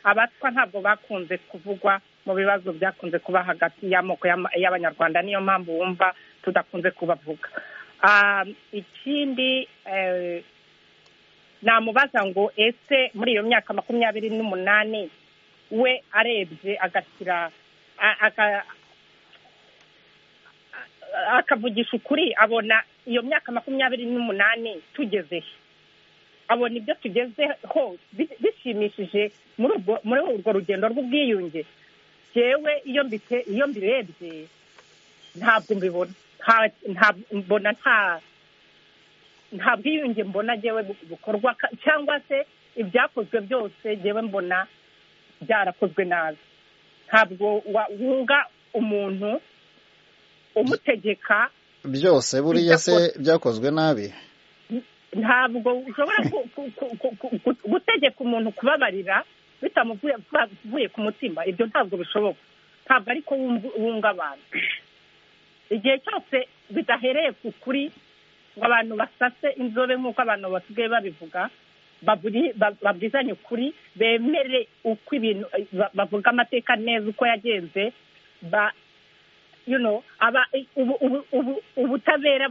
abatwa ntabwo bakunze kuvugwa mu bibazo byakunze kuba hagati y'amoko y'abanyarwanda niyo mpamvu wumva tudakunze kubavuga ikindi namubaza ngo ese muri iyo myaka makumyabiri n'umunani we arebye agashyira akavugisha ukuri abona iyo myaka makumyabiri n'umunani tugezeho abona ibyo tugezeho bishimishije muri urwo rugendo rw'ubwiyunge yewe iyo mbirebye ntabwo mbibona mbona nta bwiyunge mbona yewe bukorwa cyangwa se ibyakozwe byose yewe mbona byarakozwe nabi ntabwo wunga umuntu umutegeka byose buriya se byakozwe nabi ntabwo ushobora gutegeka umuntu kubabarira bitamuvuye ku mutima ibyo ntabwo bishoboka ntabwo ariko wunga abantu igihe cyose bidahereye ku kuri ngo abantu basase inzobe nk'uko abantu basigaye babivuga babwizanye ukuri bemere uko ibintu bavuga amateka neza uko yagenze ubutabera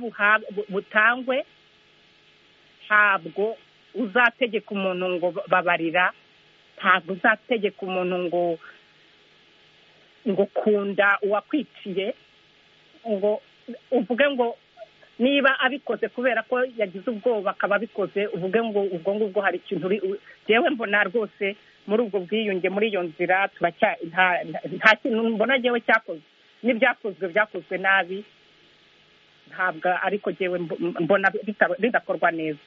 butangwe ntabwo uzategeka umuntu ngo babarira ntabwo uzategeka umuntu ngo ngo kunda uwakwiciye ngo uvuge ngo niba abikoze kubera ko yagize ubwoba akaba abikoze uvuge ngo ubwo ngubwo hari ikintu yewe mbona rwose muri ubwo bwiyunge muri iyo nzira nta kintu mbona yewe cyakoze n'ibyakozwe byakozwe nabi ntabwo ariko ngewe mbona bidakorwa neza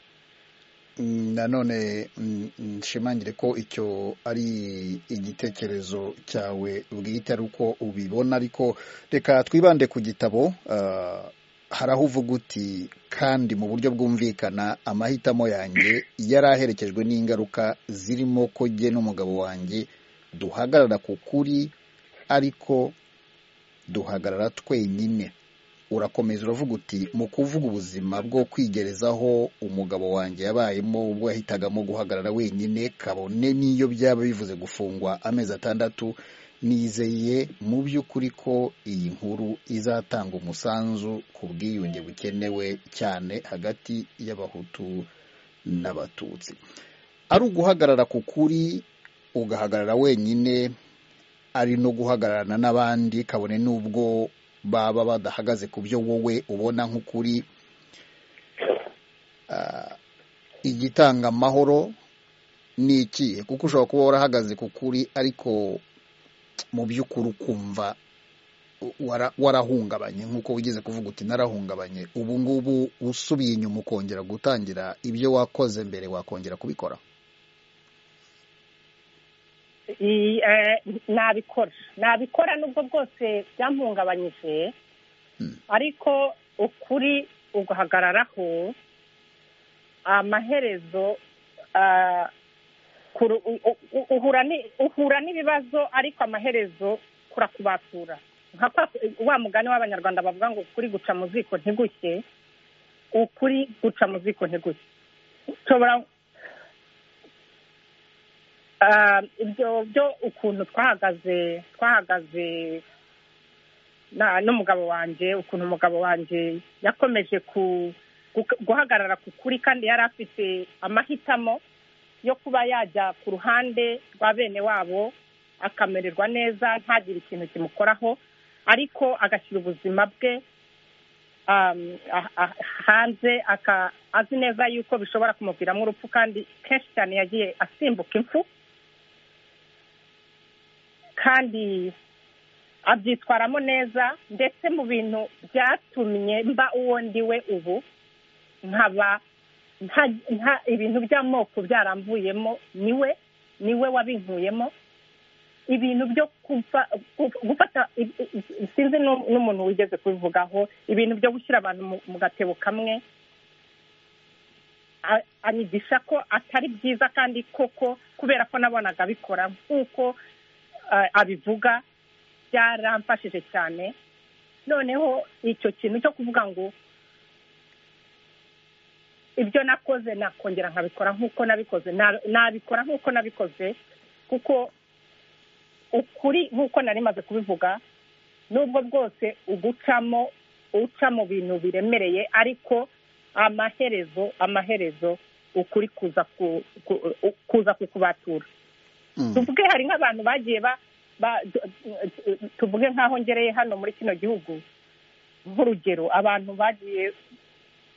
nanone nshimangire ko icyo ari igitekerezo cyawe bwite ari uko ubibona ariko reka twibande ku gitabo hari aho uvuga uti kandi mu buryo bwumvikana amahitamo yanjye yari aherekejwe n'ingaruka zirimo ko jye n'umugabo wanjye duhagarara ku kuri ariko duhagarara twenyine urakomeza uravuga uti mu kuvuga ubuzima bwo kwigerezaho umugabo wanjye yabayemo ubwo yahitagamo guhagarara wenyine kabone n'iyo byaba bivuze gufungwa amezi atandatu nizeye mu by'ukuri ko iyi nkuru izatanga umusanzu ku bwiyunge bukenewe cyane hagati y'abahutu n'abatutsi ari uguhagarara ku kuri ugahagarara wenyine ari no guhagararana n'abandi kabone n'ubwo baba badahagaze ku byo wowe ubona nk'ukuri igitanga amahoro ni ikihe kuko ushobora kuba warahagaze ku kuri ariko mu by'ukuri ukumva warahungabanye nk'uko wigeze kuvuga uti narahungabanye ubu ngubu usubiye inyuma ukongera gutangira ibyo wakoze mbere wakongera kubikora nabikora nabikora nubwo bwose byampungabanyije ariko ukuri ugahagararaho amaherezo uhura n'ibibazo ariko amaherezo kurakubatura wa mugani w'abanyarwanda bavuga ngo ukuri guca mu ziko ntigushye ukuri guca mu ziko ntigushye nshobora ibyo byo ukuntu twahagaze twahagaze n'umugabo wanjye ukuntu umugabo wanjye yakomeje guhagarara ku kuri kandi yari afite amahitamo yo kuba yajya ku ruhande rwa bene wabo akamererwa neza ntagire ikintu kimukoraho ariko agashyira ubuzima bwe hanze azi neza yuko bishobora kumuviramo urupfu kandi kenshi cyane yagiye asimbuka impfu kandi abyitwaramo neza ndetse mu bintu byatumye mba uwo ndi we ubu nkaba nta ibintu by'amoko byaramvuyemo niwe niwe wabinkuyemo ibintu byo gufata sinzi n'umuntu wigeze kubivugaho ibintu byo gushyira abantu mu gatebo kamwe anyigisha ko atari byiza kandi koko kubera ko nabonaga abikora nk'uko abivuga byaramfashije cyane noneho icyo kintu cyo kuvuga ngo ibyo nakoze nakongera nkabikora nk'uko nabikoze nabikora nk'uko nabikoze kuko ukuri nk'uko nari maze kubivuga nubwo bwose ugucamo uca mu bintu biremereye ariko amaherezo amaherezo ukuri kuza kukubatura tuvuge hari nk'abantu bagiye tuvuge nk'aho ngereye hano muri kino gihugu nk'urugero abantu bagiye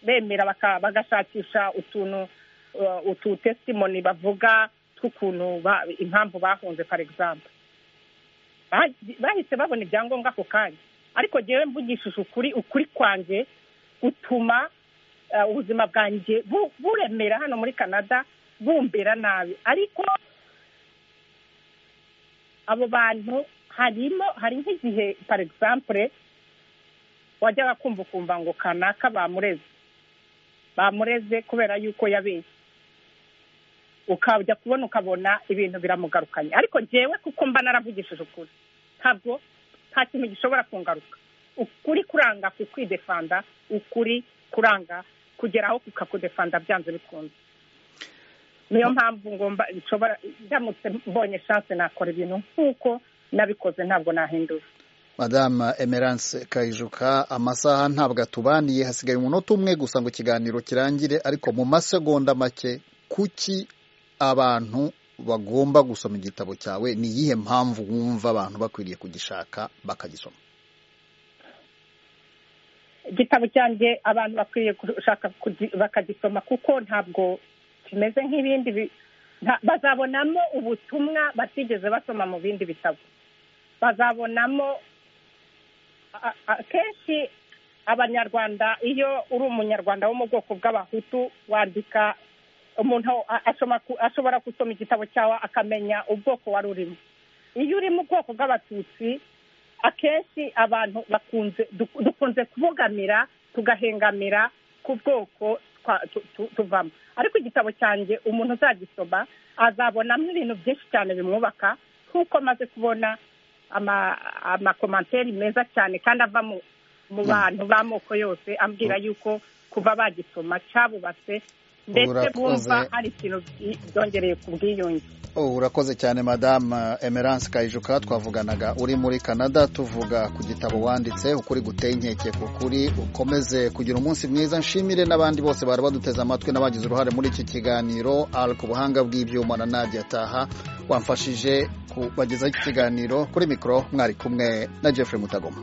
bemera bagashakisha utuntu utu tesimoni bavuga tw'ukuntu impamvu bahunze for example bahise babona ibyangombwa ako kanya ariko ngewe mvugishije ukuri ukuri kwanjye gutuma ubuzima bwanjye buremera hano muri canada bumbera nabi ariko abo bantu harimo hari nk'igihe for example wajyaga kumva ukumva ngo kanaka bamureze bamureze kubera yuko yabeshye ukajya kubona ukabona ibintu biramugarukanye ariko ngewe kuko mba naravugishije ukuri ntabwo nta kintu gishobora kungaruka ukuri kuranga ku kwidefanda ukuri kuranga kugera aho kukakudefanda byanze bikunze niyo mpamvu ngomba nshobora ndamutse mbonye shanse nakora ibintu nk'uko nabikoze ntabwo nahindura madame emerance kayijuka amasaha ntabwo atubaniye hasigaye umunota umwe gusa ngo ikiganiro kirangire ariko mu masegonda make kuki abantu bagomba gusoma igitabo cyawe ni iyihe mpamvu wumva abantu bakwiriye kugishaka bakagisoma igitabo cyanjye abantu bakwiriye gushaka bakagisoma kuko ntabwo kimeze nk'ibindi bazabonamo ubutumwa batigeze basoma mu bindi bitabo bazabonamo akenshi abanyarwanda iyo uri umunyarwanda wo mu bwoko bw'abahutu wandika umuntu ashobora gusoma igitabo cyawe akamenya ubwoko wari urimo iyo uri mu bwoko bw'abatutsi akenshi abantu bakunze dukunze kubogamira tugahengamira ku bwoko tuvamo ariko igitabo cyanjye umuntu uzagisoma azabonamo ibintu byinshi cyane bimwubaka nk'uko amaze kubona amakomantere meza cyane kandi ava mu bantu b'amoko yose ambwira yuko kuva bagisoma cyabubatse ndetse bumva hari ikintu byongereye ku bwiyunge urakoze cyane madame emerance kayijuka twavuganaga uri muri canada tuvuga ku gitabo wanditse ukuri guteye inkeke ku kuri ukomeze kugira umunsi mwiza nshimire n'abandi bose bari baduteze amatwi n'abagize uruhare muri iki kiganiro ari ku buhanga bw'ibyuma na nadia ataha wamfashije kubagezaho iki kiganiro kuri mikoro mwari kumwe na jeffrey mutagoma